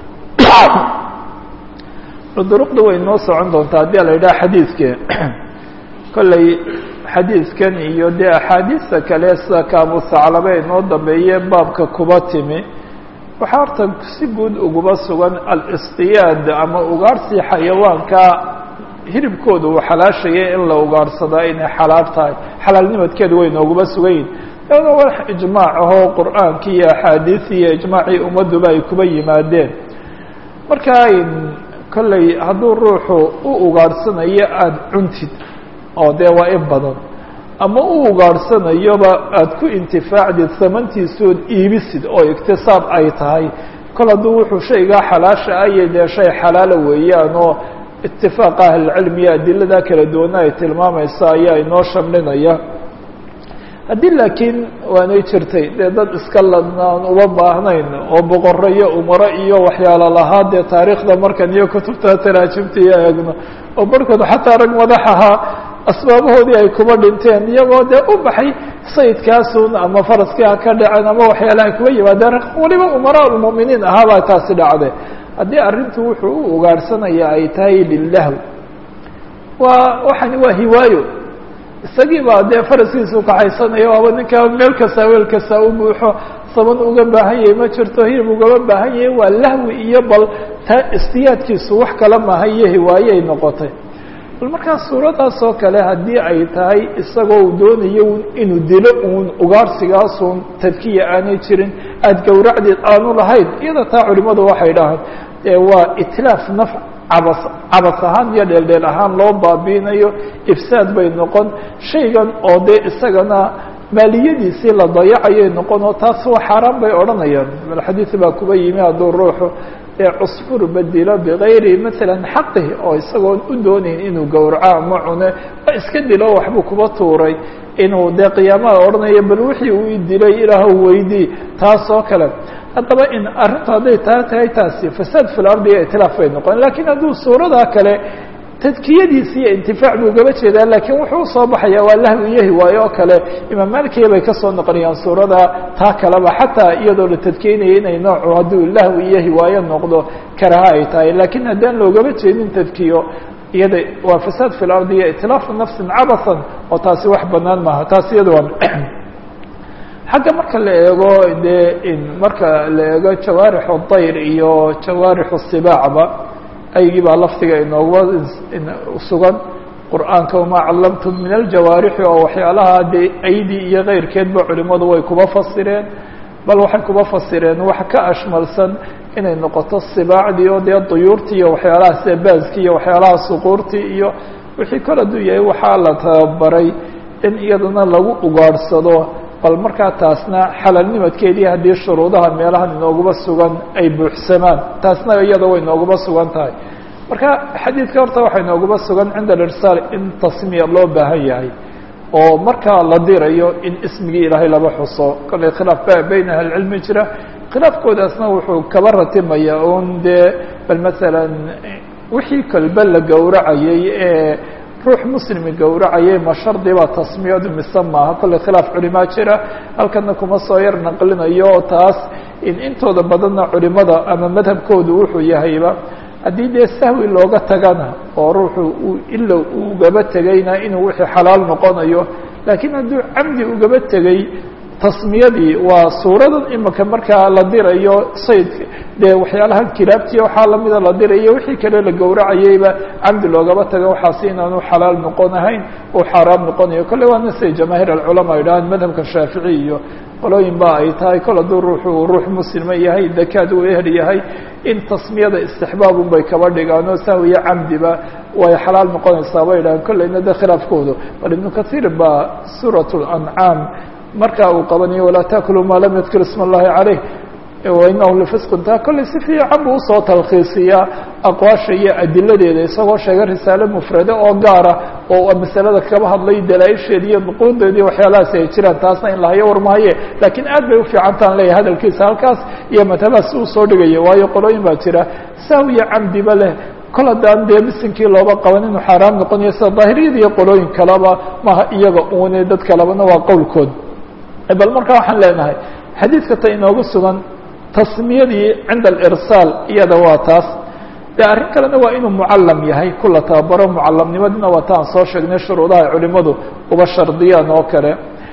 duruqda way noo socon doontaa haddii la yidhaha xadiidke kolley xadiidkan iyo dee axaadiista kale sida kaabu saclabe inoo dambeeye baabka kuba timi waxaa horta si guud uguba sugan alistiyaad ama ugaarhsii xayawaanka hiribkooda uu xalaashayay in la ugaarhsadaa inay xalaal tahay xalaalnimadkeedu way nooguba sugan yihin iyadoo wax ijmaac ahoo qur'aankii iyo axaadiisii iyo ijmaacii ummadduba ay kuba yimaadeen marka kolley hadduu ruuxu u ugaadhsanayo aada cuntid oo dee waa in badan ama u ugaadhsanayoba aada ku intifaacdid samantiisood iibisid oo iktisaab ay tahay kol hadduu wuxuu shaygaa xalaasha ayo dee shay xalaala weeyaan oo itifaaqa ahlilcilmiya adilada kala duwana ay tilmaamaysa ayaa inoo shamlinaya haddii laakiin waanay jirtay dee dad iska ladna aan uba baahnayn oo boqorro iyo umaro iyo waxyaalo lahaa dee taariikhda markan iyo kutubta taraajimta iyo eegno oo barhkood xataa rag madax ahaa asbaabahoodii ay kuba dhinteen iyagoo dee u baxay sayidkaasun ama faraskii ha ka dhaceen ama waxyaalaha kuga yimaadeen waliba umaraa lmu'miniin ahaabaa taasi dhacde haddii arrintu wuxuu u ugaadhsanaya ay tahay lilahw waa waxani waa hiwaayo isagii baa dee faraskiisu kaxaysanayo waaba ninkaa meel kasta weel kasta u buuxo saban uga baahan yahay ma jirto hilib ugama baahan yahay waa lahwi iyo bal taa istiyaadkiisu wax kala maaha iyo hiwaaye ay noqotay bal markaa suuradaas oo kale haddii ay tahay isagoo uu doonayo inuu dilo uun ugaarsigaasun tadkiya aanay jirin aada gowracdeed aanu lahayn iyada taa culimadu waxay dhahaan waa itlaaf naf cabas cabas ahaan iyo dheeldheel ahaan loo baabiinayo ifsaad bay noqon shaygan oo dee isagana maaliyadiisii la dayacayay noqon oo taas waa xaaraan bay odhanayaan bal xadiid baa kuba yimi hadduu ruuxu ee cusfur bedilo bigayri masalan xaqih oo isagoon u doonayn inuu gowraco ama cune iska dilo waxbuu kuba tuuray inuu dee qiyaamaha odhanayo bal wixii uu dilay ilaahw weydii taas oo kale haddaba in arrintu hadday taa tahay taasi fasaad fi lardi iyo itlaaf bay noqon lakiin hadduu suuradaa kale tadkiyadiisi iyo intifaac buu gaba jeedaa laakiin wuxuu usoo baxaya waa lahwi iyo hiwaayo oo kale imaam malikiya bay kasoo noqonayaan suurada taa kaleba xataa iyadoo la tadkeynaya inay noocu hadduu lahwi iyo hiwaayo noqdo karaha ay tahay lakiin haddaan loogaba jeedin tadkiyo iyada waa fasaad fi lardi iyo itlaafu nafsin cabasan oo taasi wax banaan maaha taasi iyada waa xagga marka la eego dee marka la eego jawaarixu dayr iyo jawaarixu sibaacba aygii baa lafdiga inooga sugan qur'aanka wamaa callamtum min aljawaarixi oo waxyaalaha dee aydi iyo keyrkeedba culimadu way kuba fasireen bal waxay kuba fasireen wax ka ashmalsan inay noqoto sibaacdii oo dee duyuurtii iyo waxyaalaha sida baaskii iyo waxyaalaha suquurtii iyo wixii kol hadduu yahay waxaa la tababaray in iyadana lagu ugaadhsado bal markaa taasna xalaalnimadkeedii haddii shuruudaha meelahan inooguba sugan ay buuxsamaan taasna iyada way inooguba sugan tahay marka xadiidka horta waxaa inooguba sugan cinda alirsaal in tasmiya loo baahan yahay oo markaa la dirayo in ismigii ilaahay laba xuso kollay khilaaf ba bayna ahlicilmi jira khilaafkoodaasna wuxuu kaba ratimaya un dee bal masalan wixii kalba la gowracayay ee ruux muslimi gowracayay ma shardi baa tasmiyadu mise maaha kollay khilaaf culimaa jira halkana kuma soo yar naqlinayo oo taas in intooda badanna culimada ama madhabkoodu wuxuu yahayba haddii dee sahwi looga tagana oo ruuxu uu ila ugaba tegayna inuu wixii xalaal noqonayo laakiin hadduu camdi ugaba tegay tasmiyadii waa suuradan imika markaa la dirayo saydka dee waxyaalahan kilaabtiya waxaa lamida la dirayo wixii kale la gowracayayba camdi loogaba taga waxaasi inaanu xalaal noqonahayn uu xaaraam noqonayo kolle waana siday jamaahiir alculamaa idhahaan madhabka shaafici iyo qolooyin ba ay tahay kol hadduu ruuxu ruux muslima yahay dakaad uu ehel yahay in tasmiyada istixbaabun bay kaba dhigaan oo sahwiya camdiba way xalaal noqonaysaa bay idhahaan kolleyna de khilaafkoodu bal ibnu kathiir baa suurat lancaam marka uu qabanayo walaa taakulu maa lam yadkir isma اllahi caleyh wainahu lifisqun taa kolley si fiican buu usoo talkhiisiyaa aqwaasha iyo adiladeeda isagoo sheegay risaale mufrade oo gaara oo masalada kaba hadlay dalaaisheeda iyo nuquudeeda iyo waxyaalahaasi ay jiraan taasna in lahayo warmahaye laakiin aad bay ufiicantaan leeyahay hadalkiisa halkaas iyo madhabaas uu soo dhigaya waayo qolooyin baa jira sahwiya camdiba leh kol haddaan dee misinkii looba qaban inuu xaaraam noqonayo sida daahiriyada iyo qolooyin kaleba maha iyaga uune dad kalebana waa qowlkood bal marka waxaan leenahay xadiidka ta inoogu sugan tasmiyadii cinda alirsaal iyada waa taas de arrin kalena waa inuu mucallam yahay kula tababaro mucallamnimadina waa ta aan soo sheegnay shuruudaha ay culimadu uba shardiyaan oo kale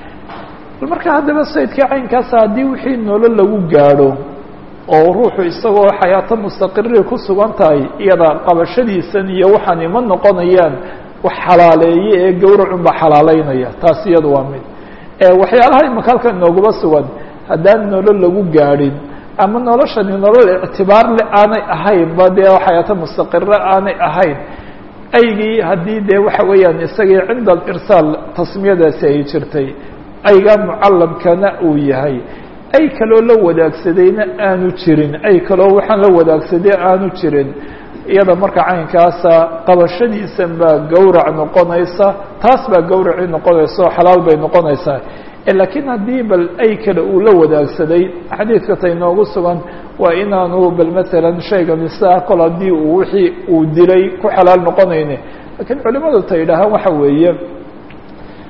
bal marka haddaba saydkii caynkaasa haddii wixii nolo lagu gaadho oo ruuxu isagoo xayaato mustaqiri ku sugan tahay iyada qabashadiisan iyo waxaan ima noqonayaan wax xalaaleeye ee gowracunba xalaaleynaya taas iyada waa mid waxyaalaha imika halka inooguma sugan haddaan nolol lagu gaadhin ama noloshani nolol ictibaar le aanay ahayn ba dee xayaato mustaqire aanay ahayn aygii haddii dee waxa weeyaan isagii cinda alirsaal tasmiyadaasi ay jirtay aygaa mucallamkana uu yahay ay kaloo la wadaagsadayna aanu jirin ay kaloo waxaan la wadaagsaday aanu jirin iyada marka caynkaasa qabashadiisan baa gowrac noqonaysa taas baa gowracii noqonaysa oo xalaal bay noqonaysaa laakiin haddii bal ay kale uu la wadaagsaday xadiidka ta inoogu sugan waa inaanu bal maalan shayga misaa kol haddii uu wixii uu dilay ku xalaal noqonayne lakiin culimadu ta yidhaahaan waxa weeye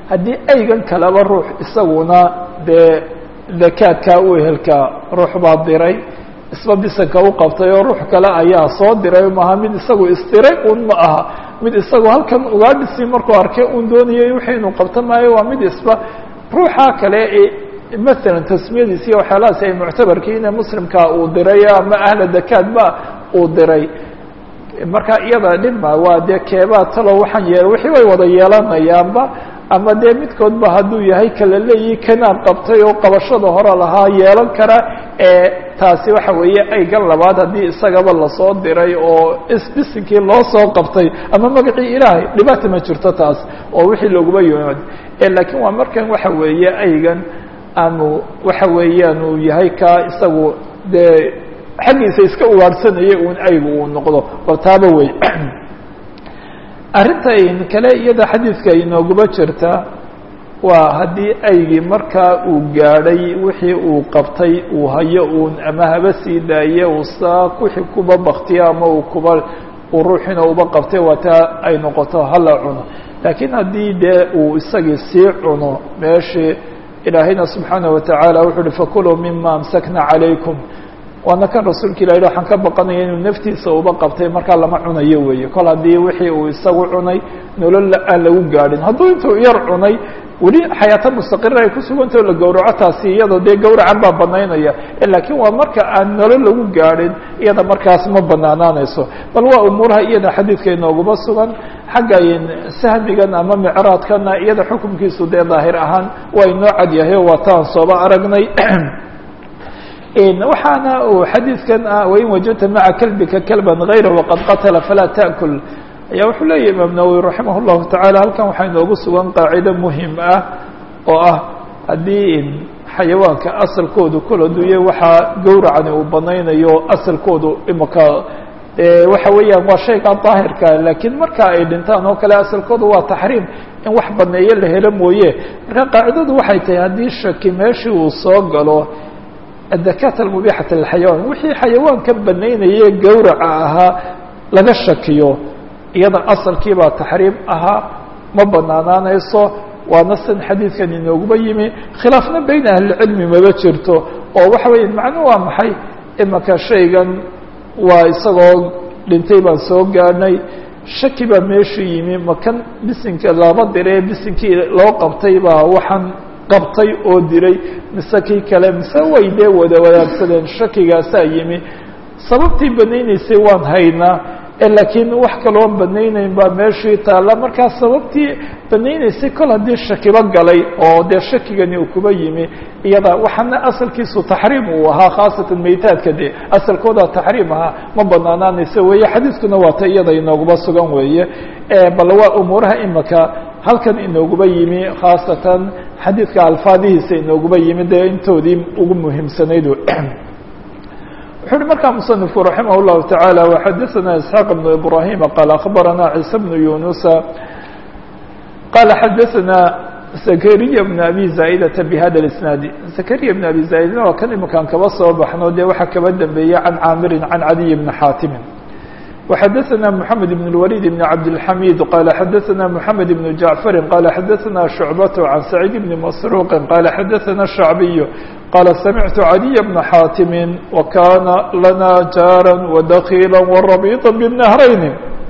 haddii aygan kaleba ruux isaguna dee dakaadkaa u ehelkaa ruux baa diray isba bisanka u qabtay oo ruux kale ayaa soo diray maaha mid isagu isdiray un ma aha mid isagu halkan ugaadhisii markuu arkay un doonayay wixii inuu qabto maayo waa mid isba ruuxa kale ee maalan tasmiyadiisi iyo waxyaalahaasi ay muctabarkiin ee muslimka uu diray ama ahla dakaad ba uu diray marka iyada dhibma waa dee keebaa talo waxaan yeel wixii way wada yeelanayaanba ama dee midkoodba hadduu yahay kala leeyihi kanaan qabtay oo qabashada hore lahaa yeelan kara ee taasi waxa weeye aygan labaad haddii isagaba lasoo diray oo isbisinkii loo soo qabtay ama magacii ilaahay dhibaata ma jirto taas oo wixii looguba yimaad laakiin waa markan waxa weeye aygan aanu waxa weeyaan uu yahay ka isagu dee xaggiisa iska ugaadhsanaya un aygu uu noqdo bal taaba wey arrinta kale iyada xadiidka inooguba jirta waa haddii aygii markaa uu gaadhay wixii uu qabtay uu hayo uun ama haba sii daaye uu saa wixii kuba baktiyo ama uu kuba uu ruuxiina uba qabtay waa taa ay noqoto hala cuno laakiin haddii dee uu isagii sii cuno meeshii ilaahayna subxaana watacaala wuxuu uhi fakuluu mima amsakna calaykum waana kan rasuulka ilah waxaan ka baqanaya inuu naftiisa uba qabtay markaa lama cunayo weeye kol haddii wixii uu isagu cunay nolol aan lagu gaadhin hadduu intuu yar cunay weli xayaato mustaqira ay ku sugantao la gowraco taasi iyada dee gowracan baa banaynaya laakiin waa marka aan nolol lagu gaadhin iyada markaas ma banaanaanayso bal waa umuuraha iyada xadiidka inooguma sugan xagga sahmigan ama micraadkana iyada xukumkiisu dee daahir ahaan waa inoo cad yahay oo waa taan sooba aragnay waxaana uu xadiidkan ah wain wajadta maca kalbika kalban gayra waqad qatala falaa taأkul ayaa wuxuu leeyahy imaam nawowi raximah اllahu tacaala halkan waxaa inoogu sugan qaacido muhim ah oo ah haddii xayawaanka asalkoodu kol aduuye waxaa gowracani uu banaynayo asalkoodu imaka waxa weeyaan waa shayga daahirka laakiin marka ay dhintaan oo kale asalkoodu waa taxriim in wax baneeyo la helo mooye marka qaacidadu waxay tahay haddii shaki meeshii uu soo galo adakaat almubixat lilxayawaan wixii xayawaanka banaynaya gowraca ahaa laga shakiyo iyada asalkiibaa taxriim ahaa ma banaanaanayso waana san xadiidkan inooguba yimi khilaafna beyn ahlicilmi maba jirto oo waxa weya macnuu waa maxay imaka shaygan waa isagoo dhintay baan soo gaadhnay shaki baa meeshu yimi makan bisinka laba diree bisinkii loo qabtay baa waxaan qabtay oo diray mise kii kale mise way dee wada wadaagsadeen shakigaasaa yimi sababtii banaynaysay waan haynaa laakiin wax kaloon banaynayn baa meeshii taalla markaa sababtii banaynaysay kol haddii shakiba galay oo dee shakigani uu kuba yimi iyada waxaana asalkiisu taxriim uu ahaa khaasatan meytaadka de asalkooda taxriim ahaa ma banaanaanaysa weeye xadiiskuna waa ta iyada inooguba sugan weeye bal waa umuuraha imaka halkan inooguba yimi khaasatan xadiidka alfaadihiisa inooguba yimi dee intoodii ugu muhiimsanayd wuxu uhi markaa musanifku raximah الlahu taعaalى وxadaثna isxaaq بn ibrahima qaal akhbarana ciise bnu yunusa qala xadaثna zakariya bn abi zaa'idata bhada اisnaadi zakariya bn abi zaa'idna waa kan imakaan kaba soo baxno dee waxaa kaba dambeeyey can caamirin can cadiy bni xaatimin وxadaثna mحamed بن الوليد بن cabdالحamid qala xadaثna mحamed بن jaعفari qala xadaثna شhucbaة عan سacيid بn masruqi qala xadaثna الشhacbiy qala samictu عaliي بna xaatimi وkana lana jaarا وdakيlا وraبيطا bالنهrayni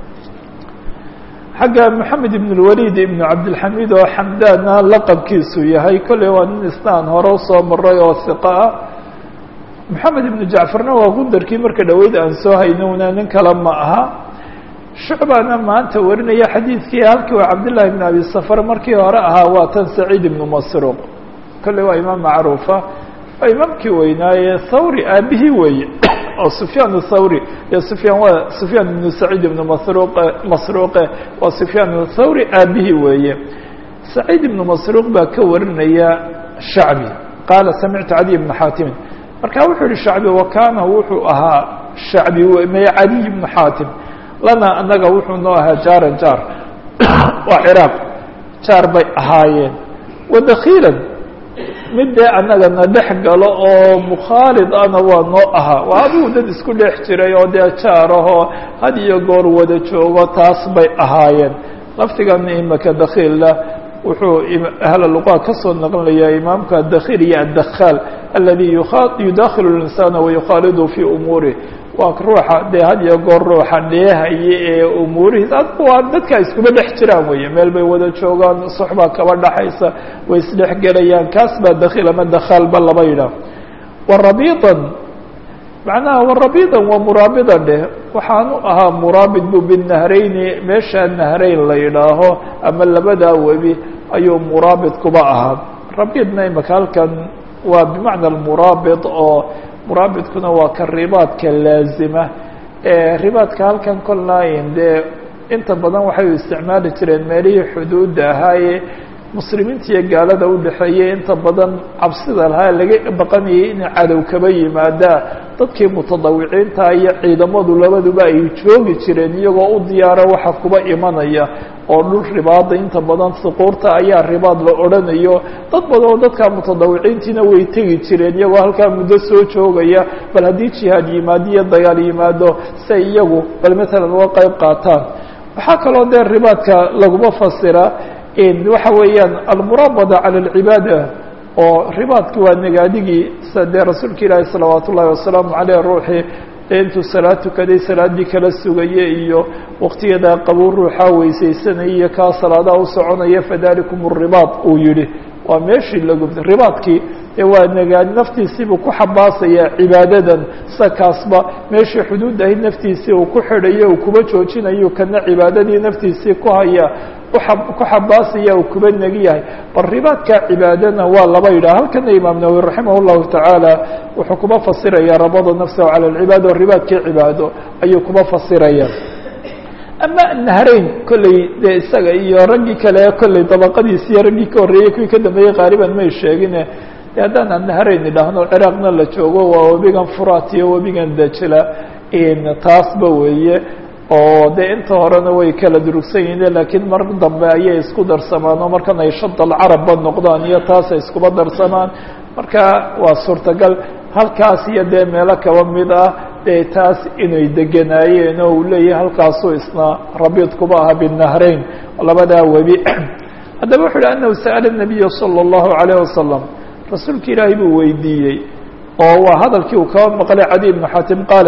xagga mحamed بن الوليد بn cabdالحamid oo xamdana laqabkiisu yahay kolley waa nin isnaan hore usoo maray oo ثiqa ah moxamed ibnu jacfarna waa gundarkii marka dhoweyd aan soo haynowna nin kale ma aha shucbana maanta warinaya xadiidkii halkii waa cabdillahi bn abi safar markii hore ahaa waa tan saciid ibnu masruuq kolley waa imaam macruufa waa imaamkii weynaaye thawri aabihii weeye oo sufyaan thawri iyo sufyaan waa sufyaan ibnu saciid ibnu masruuq masruuqe waa sufyaan thawri aabihii weeye saciid ibnu masruuq baa ka warinaya shacbi qaala samictu cadiy bna xaatimin marka wuxuu yihi shacbi wakana wuxuu ahaa shacbi may cadiy bnu xaatim lana anaga wuxuu noo ahaa jaaran jaar waa ciraaq jaar bay ahaayeen wadakiilan mid dee annagana dhex galo oo mukhaalid ana waa noo ahaa waa adigu dad isku dhex jiray oo dee jaarahoo had iyo goor wada joogo taas bay ahaayeen laftigan imaka dakiilla wuxuu ahla luqa ka soo naqlinayaa imaamka addakhil iyo addakhaal aladi yudakhilu linsaana wayukhaalidu fii umuurih waa ruuxa dee had iyo goor ruuxa dheehaya ee umuurihiis adku waa dadka iskuma dhex jiraan weeye meel bay wada joogaan soxbaa kaba dhaxaysa way isdhex gelayaan kaas baa dakhiil ama dakhaalba laba yidhaah warabiidan macnaha warabiidan waa muraabida dheh waxaanu ahaa muraabid bu binahrayni meeshaa nahrayn la yidhaaho ama labadaa webi ayuu muraabid kuba ahaa rabiidna imaka halkan waa bimacna almuraabid oo muraabidkuna waa ka ribaadka laazima ribaadka halkan kolnaayin dee inta badan waxay u isticmaali jireen meelihii xuduudda ahaaye muslimiinta iyo gaalada udhexeeyey inta badan cabsida lahaa laga baqanayay in cadow kaba yimaadaa dadkii mutadawiciinta iyo ciidamadu labaduba ay joogi jireen iyagoo u diyaara waxa kuba imanaya oo dhul ribaada inta badan suquurta ayaa ribaad la odhanayo dad badan oo dadka mutadawiciintiina way tegi jireen iyagoo halkaa muddo soo joogaya bal haddii jihaad yimaado iyo dagaal yimaado si ay iyagu bal matalan uga qayb qaataan waxaa kaloo dee ribaadka laguma fasira waxa weeyaan almuraabada cala alcibaada oo ribaadki waa negaadigii sa dee rasuulka ilaahi salawaat ullahi wasalaamu caleyh ruuxii intuu salaad tukaday salaaddii kala sugaya iyo waqtiyadaa qabow ruuxaa weysaysanaya iyo kaa salaadaha u soconaya fadalikum ribaad uu yihi waa meeshii lagubta ribaadkii ee waa nagaadi naftiisiibuu ku xabaasaya cibaadadan sa kaasba meeshii xuduud ahayd naftiisii uu ku xidhayo uu kuba joojinayo kana cibaadadii naftiisii ku haya ku xabaasaya uu kuba negi yahay bal ribaadka cibaadana waa laba yidhah halkana imaam nawawi raximah llahu tacaala wuxuu kuba fasiraya rabada nafsahu cala alcibaada o ribaadkii cibaado ayuu kuba fasiraya ama nahrayn kolley dee isaga iyo raggii kale kolley dabaqadiisi iyo raggii ka horreeyey kuwii ka dambeeyey qaaliban may sheegine de haddaan aan nahrayn idhaahno ciraaqna la joogo waa webigan furaat iyo webigan dajla taasba weeye oo dee inta horena way kala durugsan yihiin laakiin mar dambe ayay isku darsamaan oo markan ay shadal carabba noqdaan iyo taasay iskuba darsamaan marka waa suurtagal halkaas iyo dee meelo kaba mid ah dee taas inay deganaayeen oo uu leeyahay halkaasuu isna rabiid kuba aha binahrayn labadaa webi haddaba wuxu uhi anahu sa'ala nabiya salى اllahu alayh wasalam rasuulka ilaahay buu weydiiyey oo waa hadalkii uu kaba maqlay cadi ibnu xatim qaale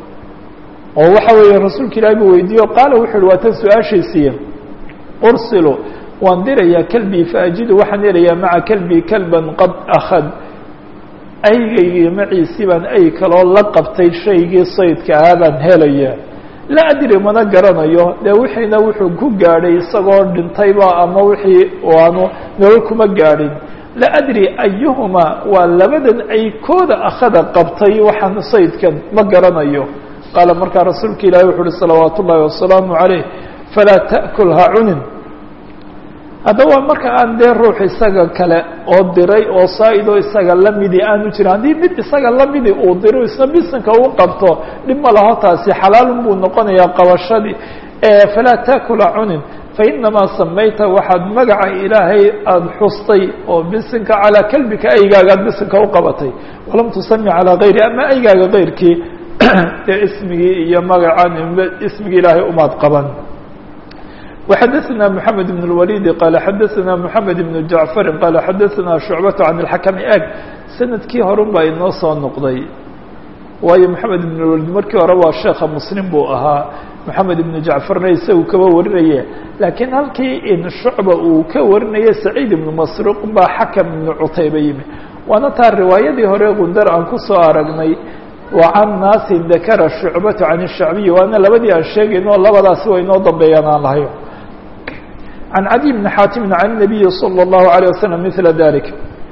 oo waxa weeye rasuulka ilahi buu weydiiye o qaala wuxu uhi waa tan su-aashiisiiya ursilu waan dirayaa kelbii faajidu waxaan helayaa maca kelbii kelban qad akhad aygaygii maciisii baan ay kaloo la qabtay shaygii saydka ahaa baan helayaa la adri mana garanayo dee wixiina wuxuu ku gaadhay isagoo dhintayba ama wixii aanu nolol kuma gaadhin la adri ayuhuma waa labadan ay kooda akhada qabtay waxaan saydkan ma garanayo qaala markaa rasuulka ilahi wuxu uhi salawaat ullaahi wasalaamu calayh falaa ta'kul ha cunin haddaba marka aan dee ruux isaga kale oo diray oo saa-idoo isaga lamidi aanu jirin haddii mid isaga lamidi uu diro isna bisinka uu qabto dhib ma laho taasi xalaalun buu noqonayaa qabashadii falaa taakula cunin fainamaa samayta waxaad magaca ilaahay aada xustay oo bisinka calaa kelbika aygaaga ad bisinka u qabatay walam tusami calaa gayri ama aygaaga gayrkii dee ismigii iyo magacan ismigii ilaahay umaad qaban وxadثna محamed بن الوليد qال xadثna محamed بن جaعفr qال xadثna شhuعبة عن الحكم eg sanadkii horun baa inoo soo noqday waayo محamed بن الوليد markii hore waa sheeka mslim buu ahaa محamed بن جaعفarna isagu kaba warinaye lakiin halkii in shucba uu ka warinaya سacيid بن masruq baa xakم بن cutayba yimi waana taa riwaayadii hore gundar aan kusoo aragnay وcan naasi dakara شhucbaة can الshacbiyi waana labadii aan sheegayno labadaasi way inoo dambeeyaan aan lahayo عن عدي بن حاتم عن النبي صلى الله عليه وسلم مثل ذلك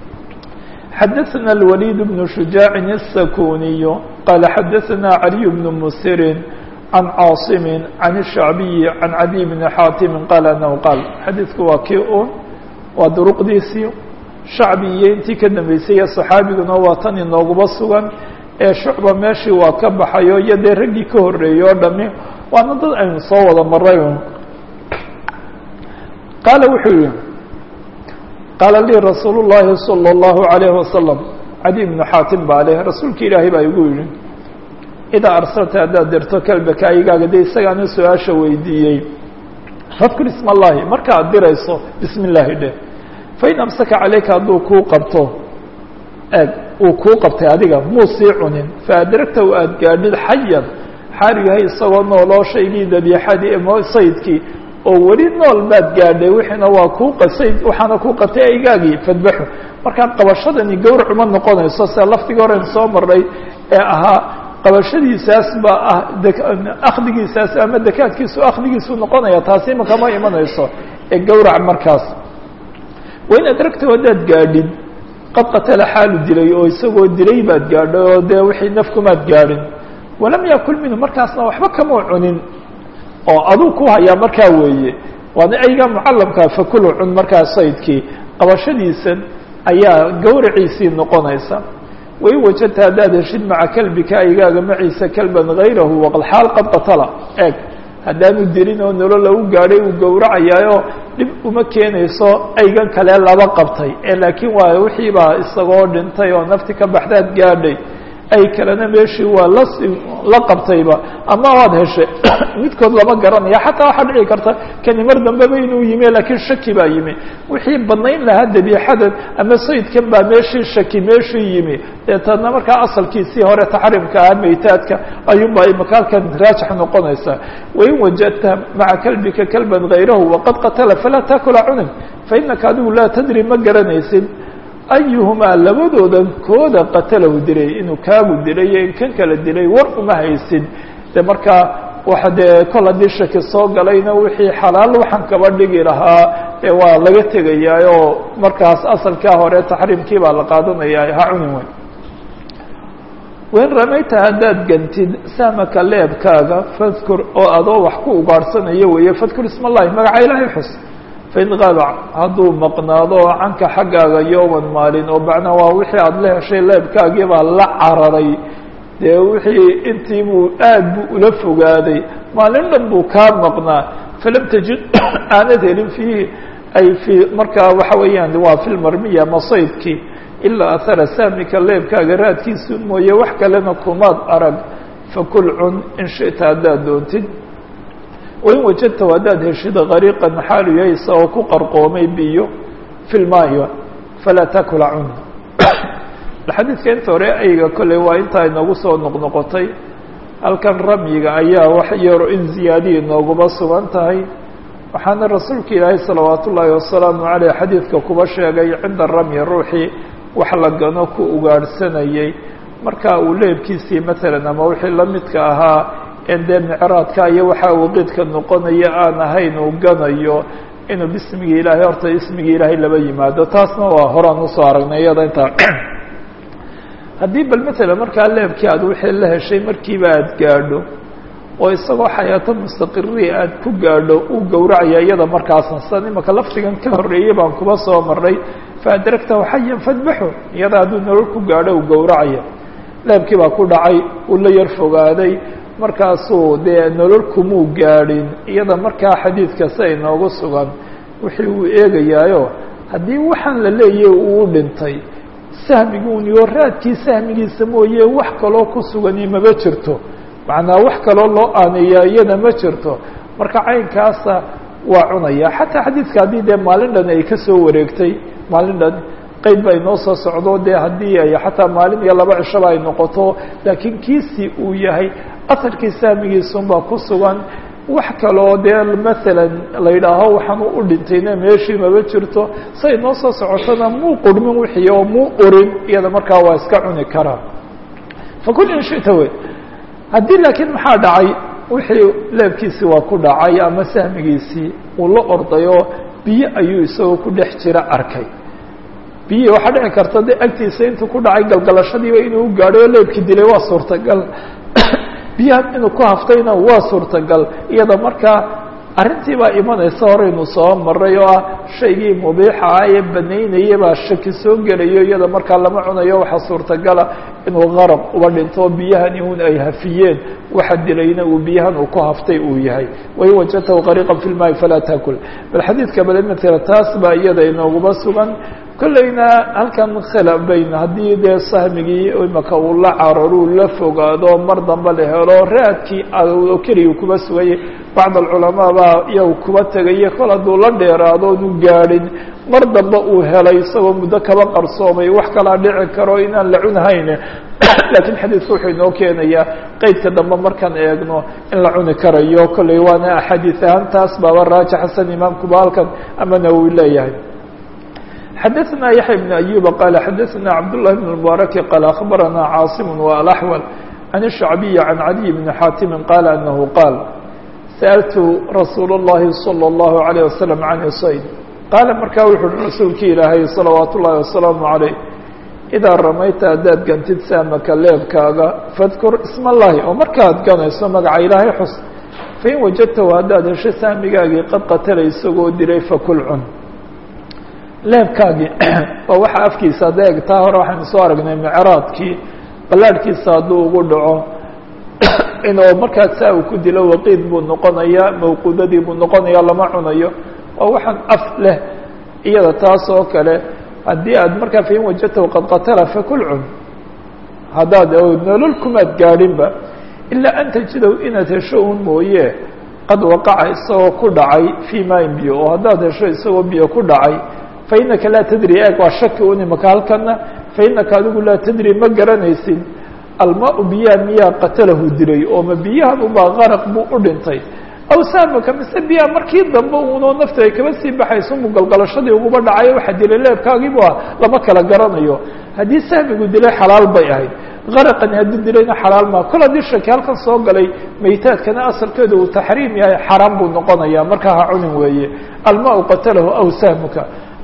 حدثنا الوليد بن شجاع السكوني قال حدثنا علي بن مسر عن عاصم عن الشعبي عن عدي بن حاتم قال أنه قال xadيثku waa kii un waa duruqdiisii shacbiiyo intii ka dambeysay صaxaabiguna waa tan inooguba sugan ee shucba meeshii waa ka baxayo iyo dee raggii ka horeeyey oo dhami waana dad aynu soo wada maray qaala wuxuu yihi qaala lii rasuul الlahi salى الlahu عalayه wasalam cadi bnu xaatim baa leh rasuulka ilaahay baa igu yihi idaa arsalta haddaad dirto kelbaka aygaaga dee isagaana su-aasha weydiiyey fadkur isma allahi marka ad dirayso bismi illaahi dheh fain amsaka calayka hadduu kuu qabto eeg uu kuu qabtay adiga muu sii cunin faadragta u aad gaadhid xayan xaal yahay isagoo nooloo shaygii dabiixadii mo saydkii oo weli nool baad gaadhay wixiina waa kuu qasayd waxaana kuu qabtay aygaagii fadbaxu markaa qabashadani gawrac uma noqonayso sida lafdigii horen soo marnay ee ahaa qabashadiisaas baa ah akhdigiisaas ama dakaadkiisu akhdigiisu noqonaya taasi imaka ma imanayso ee gawrac markaas wain adragta haddaad gaadhin qad qatala xaalu dilay oo isagoo dilay baad gaadhay oo dee wixii nafkumaad gaadhin walam yakul minhu markaasna waxba kamau cunin oo aduu ku hayaa markaa weeye waana ayga mucallamkaa fakulu cun markaa saydkii qabashadiisan ayaa gawraciisii noqonaysa wain wajadta haddaad heshid maca kalbika aygaaga maciisa kalban hayrahu waqad xaal qad qatala eeg haddaanu dilin oo nolol lagu gaadhay uu gowracayaayo dhib uma keenayso aygan kale laba qabtay ee laakiin waa wixii baa isagoo dhintay oo nafti ka baxdaad gaadhay ay kalena meeshii waa las la qabtayba ama waad heshay midkood lama garanaya xataa waxaa dhici karta kani mar dambeba inuu yimi laakiin shaki baa yimi wixii badnayn lahaa dabiixadan ama sayidkan baa meeshii shaki meeshii yimi deetana markaa asalkiisii hore taxriimka ah maytaadka ayuunbaa imaka halkan raajix noqonaysaa wain wajadta maca kalbika kalban hayrahu waqad qatala falaa taakula cunin fainaka adigu laa tadri ma garanaysid ayuhumaa labadoodan kooda qatalahu dilay inuu kaagu dilay iyo in kan kala dilay war uma haysid de markaa waxa dee kol haddii shaki soo galayna wixii xalaal waxaan kaba dhigi lahaa ee waa laga tegayaa oo markaas asalkaa hore taxriimkii baa la qaadanaya ha cunin weyn wain ramayta haddaad gantid sahmaka leebkaaga fadkur oo adoo wax ku ugaadhsanayo weeye fadkur isma allahi magaca ilaahay xus fain qaaba hadduu maqnaado canka xaggaaga yowman maalin oo macnaa waa wixii aada la heshay leebkaagii baa la cararay dee wixii intii buu aad buu ula fogaaday maalin dhan buu kaa maqnaa falam tajid aanad helin fiihi ay fii markaa waxa weeyaan waa fi lmarmiya masaydkii ilaa ahara saamika leebkaaga raadkiisu mooye wax kalena kumaad arag fakul cun in shita haddaad doontid wain wajadta haddaad heshid gariiqan xaalu yahay isagoo ku qarqoomay biyo fi lmaayo falaa takula cun xadiidka inta hore ayga kolley waa intaa inoogu soo noqnoqotay halkan ramyiga ayaa wax yaro in ziyaadiya inooguma sugan tahay waxaana rasuulka ilaahay salawaat ullaahi wasalaamu caleyh xadiidka kuba sheegay cinda ramyi ruuxii wax la gano ku ugaadhsanayay marka uu leebkiisii matalan ama wixii la midka ahaa en dee micraadka iyo waxaa waqiidka noqonaya aan ahayn uu ganayo inuu bismigii ilaahay horta ismigii ilaahay laba yimaado taasna waa horaan usoo aragnay iyada intaa haddii bal matalan markaa leebkii aad wixii la heshay markiiba aad gaadho oo isagoo xayaato mustaqiri aad ku gaadho uu gowracaya iyada markaasna san imaka laftigan ka horreeyey baan kuba soo marray faadragtahu xayan fadbaxu iyada hadduu nolol ku gaadho uu gowracaya leebkii baa ku dhacay uu la yar fogaaday markaasuu dee nolol kumuu gaadhin iyada markaa xadiidka sia inoogu sugan wixii uu eegayaayo haddii waxaan la leeyahy uu dhintay sahmiguuniyo raadkii sahmigiisa mooye wax kaloo ku sugani mama jirto macnaa wax kaloo loo aaneeyaa iyada ma jirto marka caynkaasa waa cunaya xataa xadiidka haddii dee maalin dhan ay ka soo wareegtay maalin dhan qeyd ba inoo soo socdo dee haddii ay xataa maalin iyo laba cishaba ay noqoto laakiin kiisii uu yahay asalkii sahmigiisunbaa ku sugan wax kaloo dee maalan la yidhaaho waxaan u dhintayna meeshii maba jirto say noo soo socotona muu qurmin wixii oo muu urin iyada markaa waa iska cuni karaa fakul in shita wey haddii laakiin maxaa dhacay wixii leebkiisii waa ku dhacay ama sahmigiisii uu la ordayoo biyo ayuu isagoo ku dhex jira arkay biyihii waxaa dhici karta de agtiisa intuu ku dhacay galgalashadiiba inuu u gaadhay oo leebkii dilay waa suurtagal biyahan inuu ku haftayna waa suurtagal iyada markaa arrintii baa imanaysa horeynu soo maray oo ah shaygii mubiixa ah ee banaynaya baa shaki soo gelayo iyada markaa lama cunayo waxaa suurtagala inuu qarab uba dhinto biyahani un ay hafiyeen waxa dilayna uu biyahan uu ku haftay uu yahay wain wajadtahu qariiqa fi lmaai falaa taakul bal xadiidka bale matela taas baa iyada inooguma sugan kollayna halkan khilaf bayn haddii dee sahmigii imaka uu la cararuu la fogaado mar dambe la helo raadkii oo keliya kuba sugayay bacd alculamaa baa iyagu kuba tegaya kol hadduu la dheeraado onu gaadhin mar dambe uu helay isagoo muddo kaba qarsoomay wax kalaa dhici karo inaan la cunhayne laakiin xadiidku wuxuu inoo keenayaa qeydka dambe markaan eegno in la cuni karayo kolley waana axaadiis ahaan taas baaba raaji xasan imaamkuba halkan ama nawowi leeyahay xadaثna yaحya بن أyuba qala xadaثna cabdالlahi بن المبارki qala aخbarana cاaصim وaلأحول عن الشhعبي عن عdي بن xاtimi qala أنه qاal sألtu rasuul الlahi صلى الlaه عليه وسلم عن صayd qaala markaa wuxu uhi rasuulki ilaahay صلawaat الlahi وaسلaaم عalيه إdaa ramayta haddaad gantid saamaka leebkaaga fadkur isma اllahi oo markaad ganayso magaca ilaahay xus fain wajadtahu haddaad hesho saamigaagii qad qatala isagoo dilay fakul cun leebkaagii waa waxa afkiisa hadda eg taa hore waxaynu soo aragnay micraadkii ballaadhkiisa hadduu ugu dhaco inuu markaas saa uu ku dilo waqiid buu noqonayaa mawquudadii buu noqonaya lama cunayo waa waxaan af leh iyada taas oo kale haddii aad markaa fain wajadtahu qad qatala fakul cun haddaad nolol kumaad gaadhinba ilaa an tajidow inaad hesho un mooye qad waqaca isagoo ku dhacay fii maain biyo oo haddaad hesho isagoo biyo ku dhacay fainaka laa tadri eeg waa shaki un imaka halkana fainaka adigu laa tadri ma garanaysid almaa biyaha miyaa qatalahu dilay oo ma biyahan ubaa qaraq buu u dhintay aw saamaka mise biyaha markii dambe unoo nafta ay kaba sii baxayso mugalgalashadii uguba dhacayo waxa dilay leebkaagiibu ah lama kala garanayo haddii sahmigu dilay xalaal bay ahayd qaraqani haddii dilayna xalaal maa kol haddii shaki halkan soo galay maytaadkana asalkeedu uu taxriim yahay xaraam buu noqonaya markaa ha cunin weeye almaa qatalahu aw sahmuka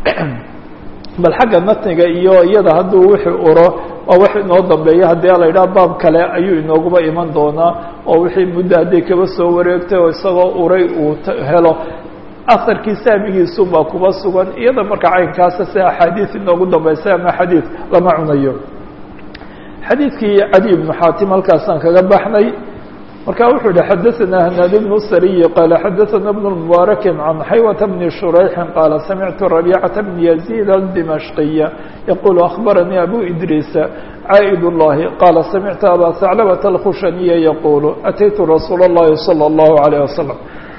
bal xagga natniga iyo iyada hadduu wixii uro waa wax inoo dambeeya haddii la yidhaha baab kale ayuu inooguba iman doonaa oo wixii muddo hadday kaba soo wareegtay oo isagoo uray uu helo asarkii saamigiisu baa kuba sugan iyada marka caynkaasa si axaadiis inoogu dambaysa ama xadiid lama cunayo xadiidkii cadi ibnu xaatim halkaasaan kaga baxnay marka wuxuu yihi xadaثna hnaad بن sriy qala xadaثna بن مbارki عan xaywة بn شhurayxi qala samictu رabيcaة بn يزيد الdimashqiya yqul أخbaranii abu idriisa caaئd الlahi qala samictu aba ثaclبة الkhushaniya yqul ataytu rasuul الlahi slى الlahu عalيه waslم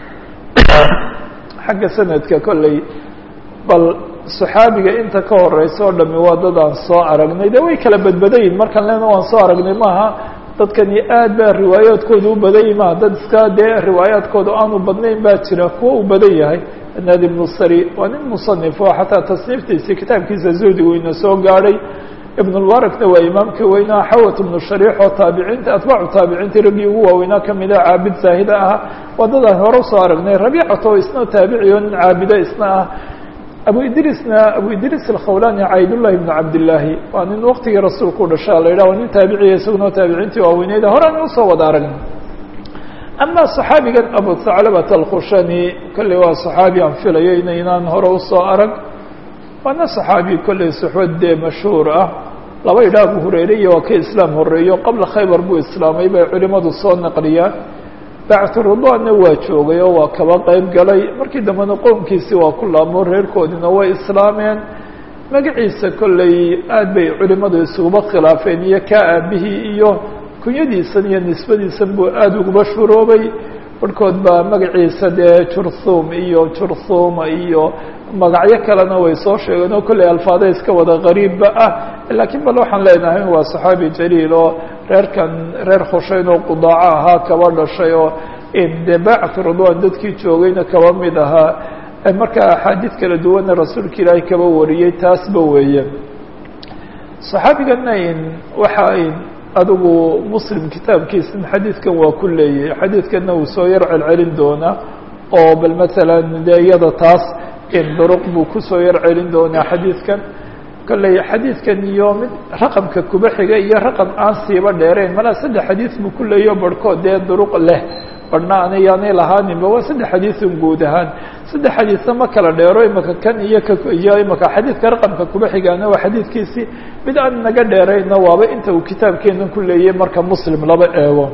xagga sanadka kolley bal صaxaabiga inta ka horeysa o dhami waa dad aan soo aragnay de way kala badbadayin markan lena waan soo aragnay maaha dadkani aad baa riwaayaadkooda u badan yimaa dad iska dee riwaayaadkooda aanu badnayn baa jira kuwa uu badan yahay naad ibnu sari waa nin musanif oo xataa tasniiftiisii kitaabkiisa zuhdigu ina soo gaadhay ibnulbarakna waa imaamkii weynaa xawat ibnu shariix oo taabiciinta atbaacu taabiciintii raggii ugu waaweynaa kamida caabid zaahida ahaa waa dadaan hore usoo aragnay rabiicato isna taabici oo nin caabida isna ah abu idrisna abu idris alkhawlani caydullahi bnu cabdillaahi waa nin waktigii rasuulku u dhashaa la yidhah waa nin taabiciya isaguna taabiciintii waaweyneyda horean usoo wada aragnay ama صaxaabigan abu thaclabat alkhushani kolley waa صaxaabi aan filayo inaynaan hore usoo arag waana صaxaabi kolley suxbad dee mashhuur ah laba yidhah abu hureyre iyo waa ka islaam horeeyo qabla khaybar buu islaamay bay culimadu soo naqliyaan bactu ridwaanna waa joogay oo waa kaba qeyb galay markii dambena qoomkiisii waa ku laamo reerkoodina way islaameen magaciisa kolley aad bay culimadu isuguba khilaafeen iyo kaa aabihii iyo kunyadiisan iyo nisbadiisan buu aada uguba shuroobay barhkood baa magaciisa dee jurthum iyo jurthuma iyo magacyo kalena way soo sheegeen oo kolley alfaada iska wada qariibba ah laakiin bal waxaan leenahay waa saxaabi jaliil oo reerkan reer khushayn oo qudaaco ahaa kaba dhashay oo dee baacat ridwan dadkii joogayna kaba mid ahaa markaa axaadiid kala duwanna rasuulka ilaahay kaba wariyey taasba weeye saxaabigana waxa adigu muslim kitaabkiisa xadiidkan waa ku leeyahay xadiidkanna uu soo yar celcelin doonaa oo bal masalan dee iyada taas duruq buu kusoo yar celin doonaa xadiidkan kolley xadiidkan iyo mid raqamka kuba xiga iyo raqam aan siiba dheerayn malaa saddex xadiid buu ku leeyaho barhkood dee duruq leh barhna anayaanay lahaaninba waa saddex xadiidun guud ahaan saddex xadiidna ma kala dheero imaka kan iyo kiyo imaka xadiidka raqamka kuba xigaana waa xadiidkiisii mid aan naga dheerayna waaba inta uu kitaabkeenan ku leeyahay marka muslim laba eego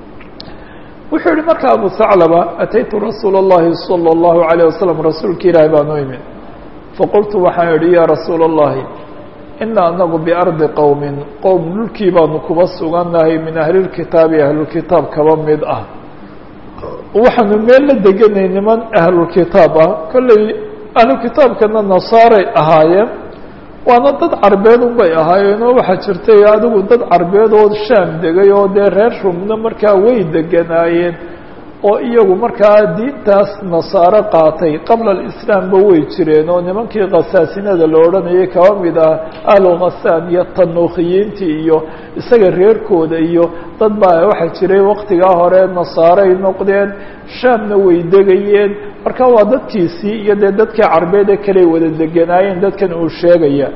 wuxuu yihi marka abu thaclaba ataytu rasuula اllahi salى اllahu عalيه wasalam rasuulka ilaahi baan u imid faqultu waxaan idhi ya rasuula اllahi ina anagu biardi qowmin qowm dhulkii baanu kuba sugannahay min ahlilkitaabi ahlulkitaab kaba mid ah waxaanu meel la deganay niman ahlulkitaab ah kolley ahlukitaabkana nasaaray ahaayeen waana dad carbeed unbay ahaayeenoo waxaa jirtay adigu dad carbeed oo shaam degay oo dee reer rumna markaa way deganaayeen oo iyagu markaa diintaas nasaaro qaatay qabla alislaamba way jireen oo nimankii khasaasinada la odhanayay kaba mid ah ahlu khasaan iyo tanuukhiyiintii iyo isaga reerkooda iyo dad baa waxaa jiray waktigaa hore nasaaray noqdeen shaamna way degayeen marka waa dadkiisii iyo dee dadkii carbeed ee kaley wada deganaayeen dadkan uu sheegaya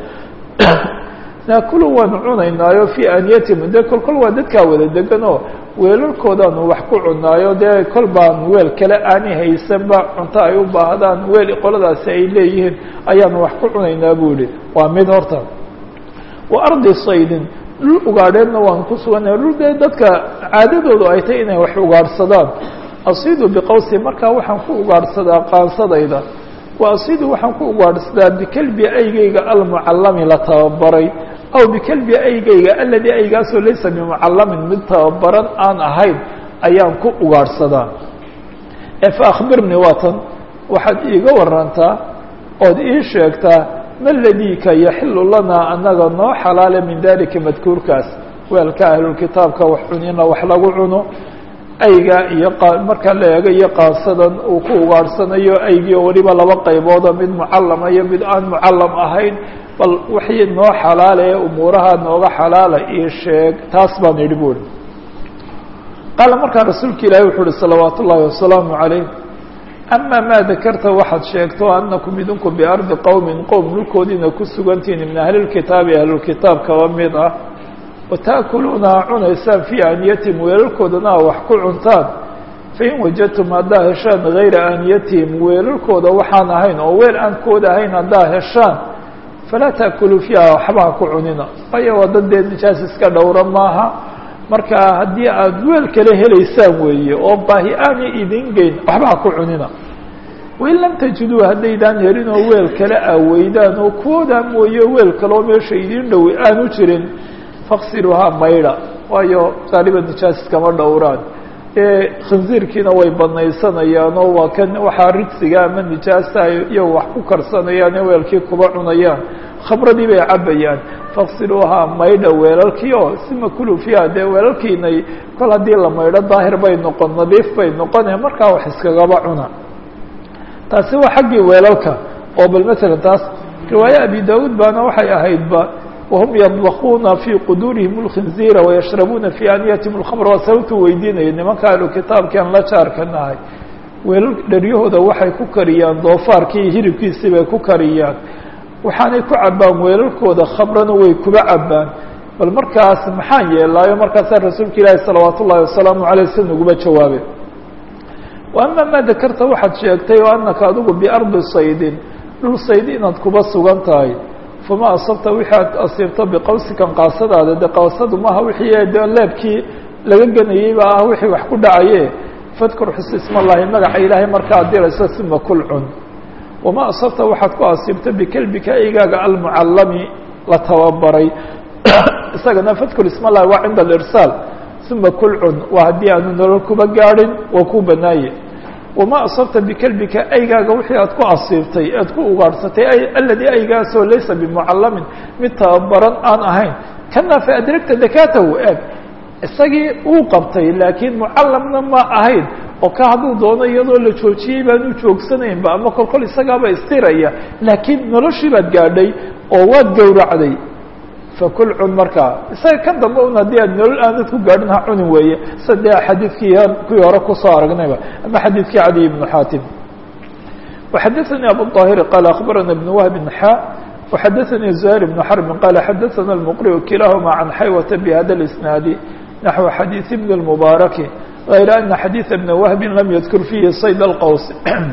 naakulu waanu cunaynaayo fii aaniyatihim dee kol kol waa dadkaa wada deganoo weelalkoodaanu wax ku cunaayo dee kol baan weel kale aani haysanba cunto ay u baahdaan weel qoladaasi ay leeyihiin ayaanu wax ku cunaynaa buu yihi waa mid horta wa ardi saydin dhul ugaadheedna waanu ku sugannahay dhul dee dadka caadadoodu ay tahy inay wax ugaadhsadaan asiidu biqawsi markaa waxaan ku ugaadhsadaa qaansadayda wa asiidu waxaan ku ugaadhsadaa bikelbi aygayga almucallami la tababaray aw bikelbi aygayga aladii aygaasoo laysa bimucallamin mid tababaran aan ahayn ayaan ku ugaadhsadaa ee fa akhbirnii waatan waxaad iiga warantaa ood ii sheegtaa ma ladiika yaxilu lanaa annaga noo xalaale min dalika madkuurkaas weelka ahlulkitaabka wax cunina wax lagu cuno ayga iyo markaa la eego iyo qaansadan uu ku ugaadhsanayo aygii oo weliba laba qaybooda mid mucallama iyo mid aan mucallam ahayn bal wixii noo xalaala ee umuuraha nooga xalaala io sheeg taas baan yidhi buuri qaala markaa rasuulka ilaahi wuxuu uhi salawaat ullaahi wasalaamu calayh ama maa dakarta waxaad sheegto anakum idinku biardi qowmin qowm dhulkoodiina ku sugantihiin min ahlilkitaabi ahlulkitaab kaba mid ah wataakuluuna cunaysaan fii aaniyatihim weelalkoodana a wax ku cuntaan fain wajadtum haddaa heshaan gayra aaniyatihim weelalkooda waxaan ahayn oo weel aan kooda ahayn haddaa heshaan falaa taakuluu fiiha waxba ha ku cunina waayo waa dad dee nijaas iska dhowra maaha marka haddii aada weel kale helaysaan weeye oo baahi aanay idin geyn waxba ha ku cunina wain lam tajiduu haddaydaan helin oo weel kale aa weydaan oo kuwoodaa mooye weel kaleoo meesha idiin dhowi aanu jirin faqsiluhaa maydha waayo qaaliba nijaas iskama dhowraan khinziirkiina way banaysanayaan oo waa kan waxaa ridsiga ama nijaasa iyago wax ku karsanayaan ee weelkii kuba cunayaan khamradii bay cabayaan faqsiluuhaa maydha weelalkii oo sima kulu fiiha dee weelalkiinay kol haddii la maydho daahir bay noqon nadiif bay noqone markaa wax iskagaba cuna taasi waa xaggii weelalka oo bal matalan taas riwaaye abi daawuud baana waxay ahaydba wahum yadbakuuna fii quduurihim اlkhinziira wayashrabuuna fii aaniyatihim اlkhamr waa sababtuu weydiinaya nimanka ahlu kitaabkian la jaarka nahay weelal dharyahooda waxay ku kariyaan doofaarkii hilibkiisii bay ku kariyaan waxaanay ku cabaan weelalkooda khamrana way kuba cabaan bal markaas maxaan yeelaayo markaasaa rasuulka ilaahi salawaat ullahi wasalaamu aleyh si nuguba jawaabe wa ama maa dakarta waxaad sheegtay oo anaka adigu biardi saydin dhul sayd inaad kuba sugan tahay fama asabta wixii aad asiibto biqawsikan qaasadaada de qawsadu maaha wixii de leebkii laga ganayey baa ah wixii wax ku dhacaye fadkur xus ismallahi magaca ilaahay markaad dirayso sima kul cun wama asabta waxaad ku asiibto bikelbika eygaaga almucallami la tababaray isagana fadkur ismallahi waa cinda alirsaal sima kul cun waa haddii aanu nolol kuba gaadhin waa ku banaaye wama asabta bikelbika aygaaga wixii aad ku asiibtay aad ku ugaadhsatay aladii aygaasoo laysa bimucallamin mid tababaran aan ahayn kana fa adragta dakatahu eg isagii uu qabtay laakiin mucallamna ma ahayn oo ka hadduu doono iyadoo la joojiyey baanu joogsanaynba ama kol kol isagaaba istiraya laakiin noloshii baad gaadhay oo waad gowracday fakul cun markaa isaga kan dambe un haddii aad nolol aanad ku gaadhin ha cunin weeye sade xadiidkii kuwii hore kusoo aragnayba ama xadiidkii cadiy ibnu xaatim وxadaثnي abu الطاhir qال أخbarana بن وهب xا وxadaثnي زهير بن حرب qال xadaثna المqرئ kilahma عan xaywة بhada الإسناaد نaحو xadيiث بن المبارك غayr أنa xadيiث بن وهب lam ydkr فيhi صyd الqws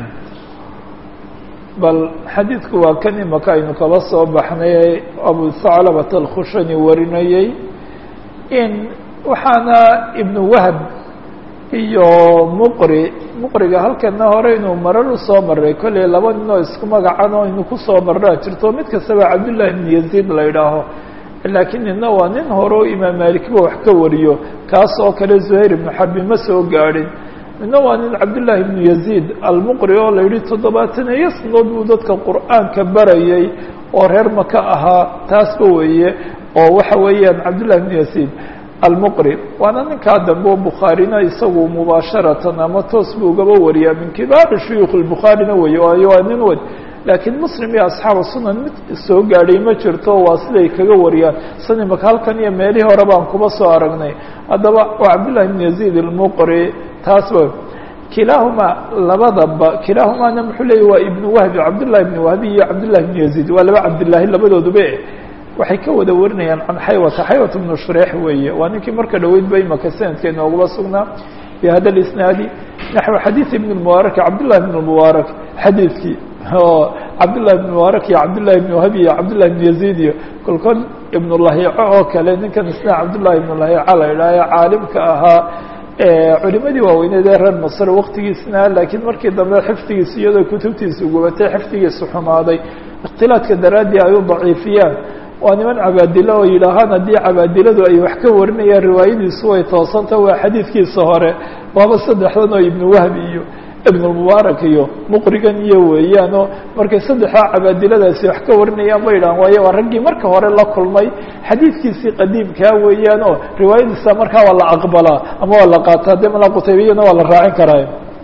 bal xadiidku waa kan imaka aynu kaba soo baxnay abu haclabat alkhushani warinayey in waxaana ibnu wahb iyo muqri muqriga halkana hore inuu marar usoo maray kolley laba nin oo isku magacan oo inu kusoo maraa jirto mid kastaba cabdullahi ibn yaziid la idhaaho laakiin nina waa nin hore oo imaam maalikba wax ka wariyo kaas oo kale zuhayr ibnu xarbi ma soo gaadhin midna waa nin cabdillaahi ibnu yaziid almuqri oo la yidhi toddobaataneeyo sanadood buu dadka qur'aanka barayay oo reer maka ahaa taasba weeye oo waxa weeyaan cabdillahi ibnu yaziid almuqri waana ninkaa dambe oo bukhaarina isagu mubaasharatan ama toos buu ugaba wariyaa min kibaari shuyuukh lbukhaarina weeye waayo waa nin wad laakiin muslim iyo asxaabu sunan mid soo gaadhay ma jirto waa siday kaga wariyaan san imaka halkan iyo meelihii hore baan kuba soo aragnay haddaba waa cabdillahi ibn yaziid almuqri taasba kilaahumaa labadaba kilaahumaana muxuu leeyay waa ibnu wahbi cabdullahi ibni wahbi iyo cabdillahi ibnu yaziid waa laba cabdillaahi labadooduba waxay ka wada warinayaan can xaywata xaywat ibnu shureex weeye waa ninkii marka dhoweyd ba imaka sanadkee noogaba sugnaa bi hada lisnaadi naxو xadiiث ibn mubaarak cabdullahi ibn mubaarak xadiidkii cabdullahi ibn mubaarak iyo cabdullahi ibn wahab iyo cabdullahi ibn yaziid iyo kolkol ibn lahiico oo kale ninkan isna cabdullahi ibn lahiica la idhaaha caalimka ahaa culimadii waaweyneed ee reer masr waktigiisna laakiin markii dambe xifdigiisa iyadoo kutubtiisa gubatay xifdigiisa xumaaday ikhtilaadka daraaddii ay u daciifiyaan waa niman cabaadilo oo yidhaahaan haddii cabaadiladu ay wax ka warinayaan riwaayadiisu way toosanta waa xadiidkiisa hore waaba saddexdan oo ibnu wahbi iyo ibnulmubaarak iyo muqrigan iyo weeyaanoo markay saddexdaa cabaadiladaasi wax ka warinayaan ba yidhahan waayo waa raggii marka hore la kulmay xadiidkiisii qadiimkaa weeyaan oo riwaayadiisa markaa waa la aqbalaa ama waa la qaataa dee mala qutaybiyana waa la raacin karaa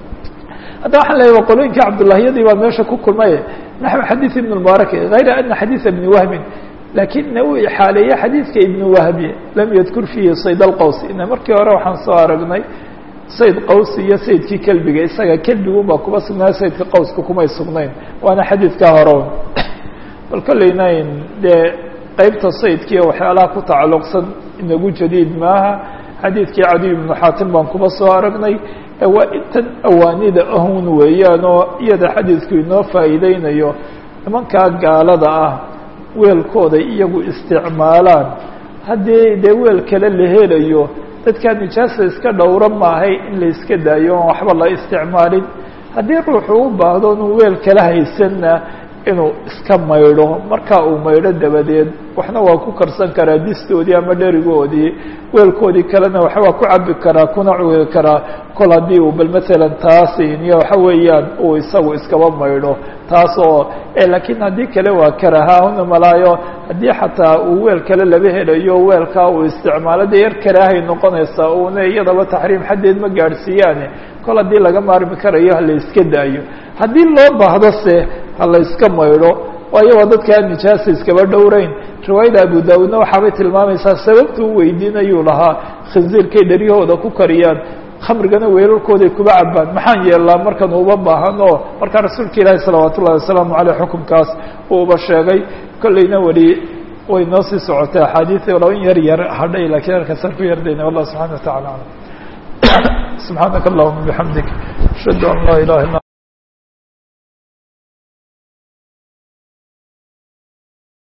hadda waxaan leeyahy waa qolooyinkai cabdullahiyadii baa meesha ku kulmay naxو xadiiث ibn mubaarak غayra ana xadiiثa ibni wahbin lakin uu ixaaleeye xadiidka ibn wahbi lam yadkur fiihi sayd alqaws ina markii hore waxaan soo aragnay sayd qaws iyo saydkii kelbiga isaga kelbigun baa kuba sugnaa saydka qawska kumay sugnayn waana xadiidkaa hore bal kollaynayn dee qeybta saydkiiyo waxyaalaha ku tacalluqsan inagu jadiid maaha xadiidkii cadiy ibnu xaatim baan kuba soo aragnay waa intan awaanida ahun weeyaan oo iyada xadiidku inoo faa'iideynayo nimankaa gaalada ah weelkooda iyagu isticmaalaan haddii dee weel kale la helayo dadkaa nijaasa iska dhowra maahay in la iska daayo oon waxba la isticmaalin haddii ruuxu u baahdo inuu weel kala haysanna inuu iska maydho markaa uu maydho dabadeed waxna waa ku karsan karaa distoodii ama dherigoodii weelkoodii kalena waxa waa ku cabi karaa kuna cugi karaa kol haddii uu bal matalan taasin iyo waxa weeyaan uu isagu iskaba maydho taas oo laakiin haddii kale waa karaha una malaayo haddii xataa uu weel kale laba helayo weelkaa uu isticmaalo dee yar karaahay noqonaysaa uuna iyadaba taxriim xaddeed ma gaadhsiiyaane kol haddii laga maarmi karayo hala iska daayo haddii loo baahdo se hala iska maydho waayo waa dadkaa nijaasa iskaba dhowreyn riwaayada abu daawuudna waxaabay tilmaamaysaa sababta u weydiinayuu lahaa khinziirkay dheryahooda ku kariyaan khamrigana weelalkooday kuba cabaan maxaan yeelnaa markan uba baahan oo markaa rasuulka ilaahi salawaat ullahi wasalaamu caleyh xukunkaas uu uba sheegay kollayna weli way noo sii socotay axaadiid walow in yar yar hadhay lakiin halkaasaan ku yardayna wallah subxana wa tacala alam subxaanaka allahuma bixamdik ashhadu an laa ilaha illa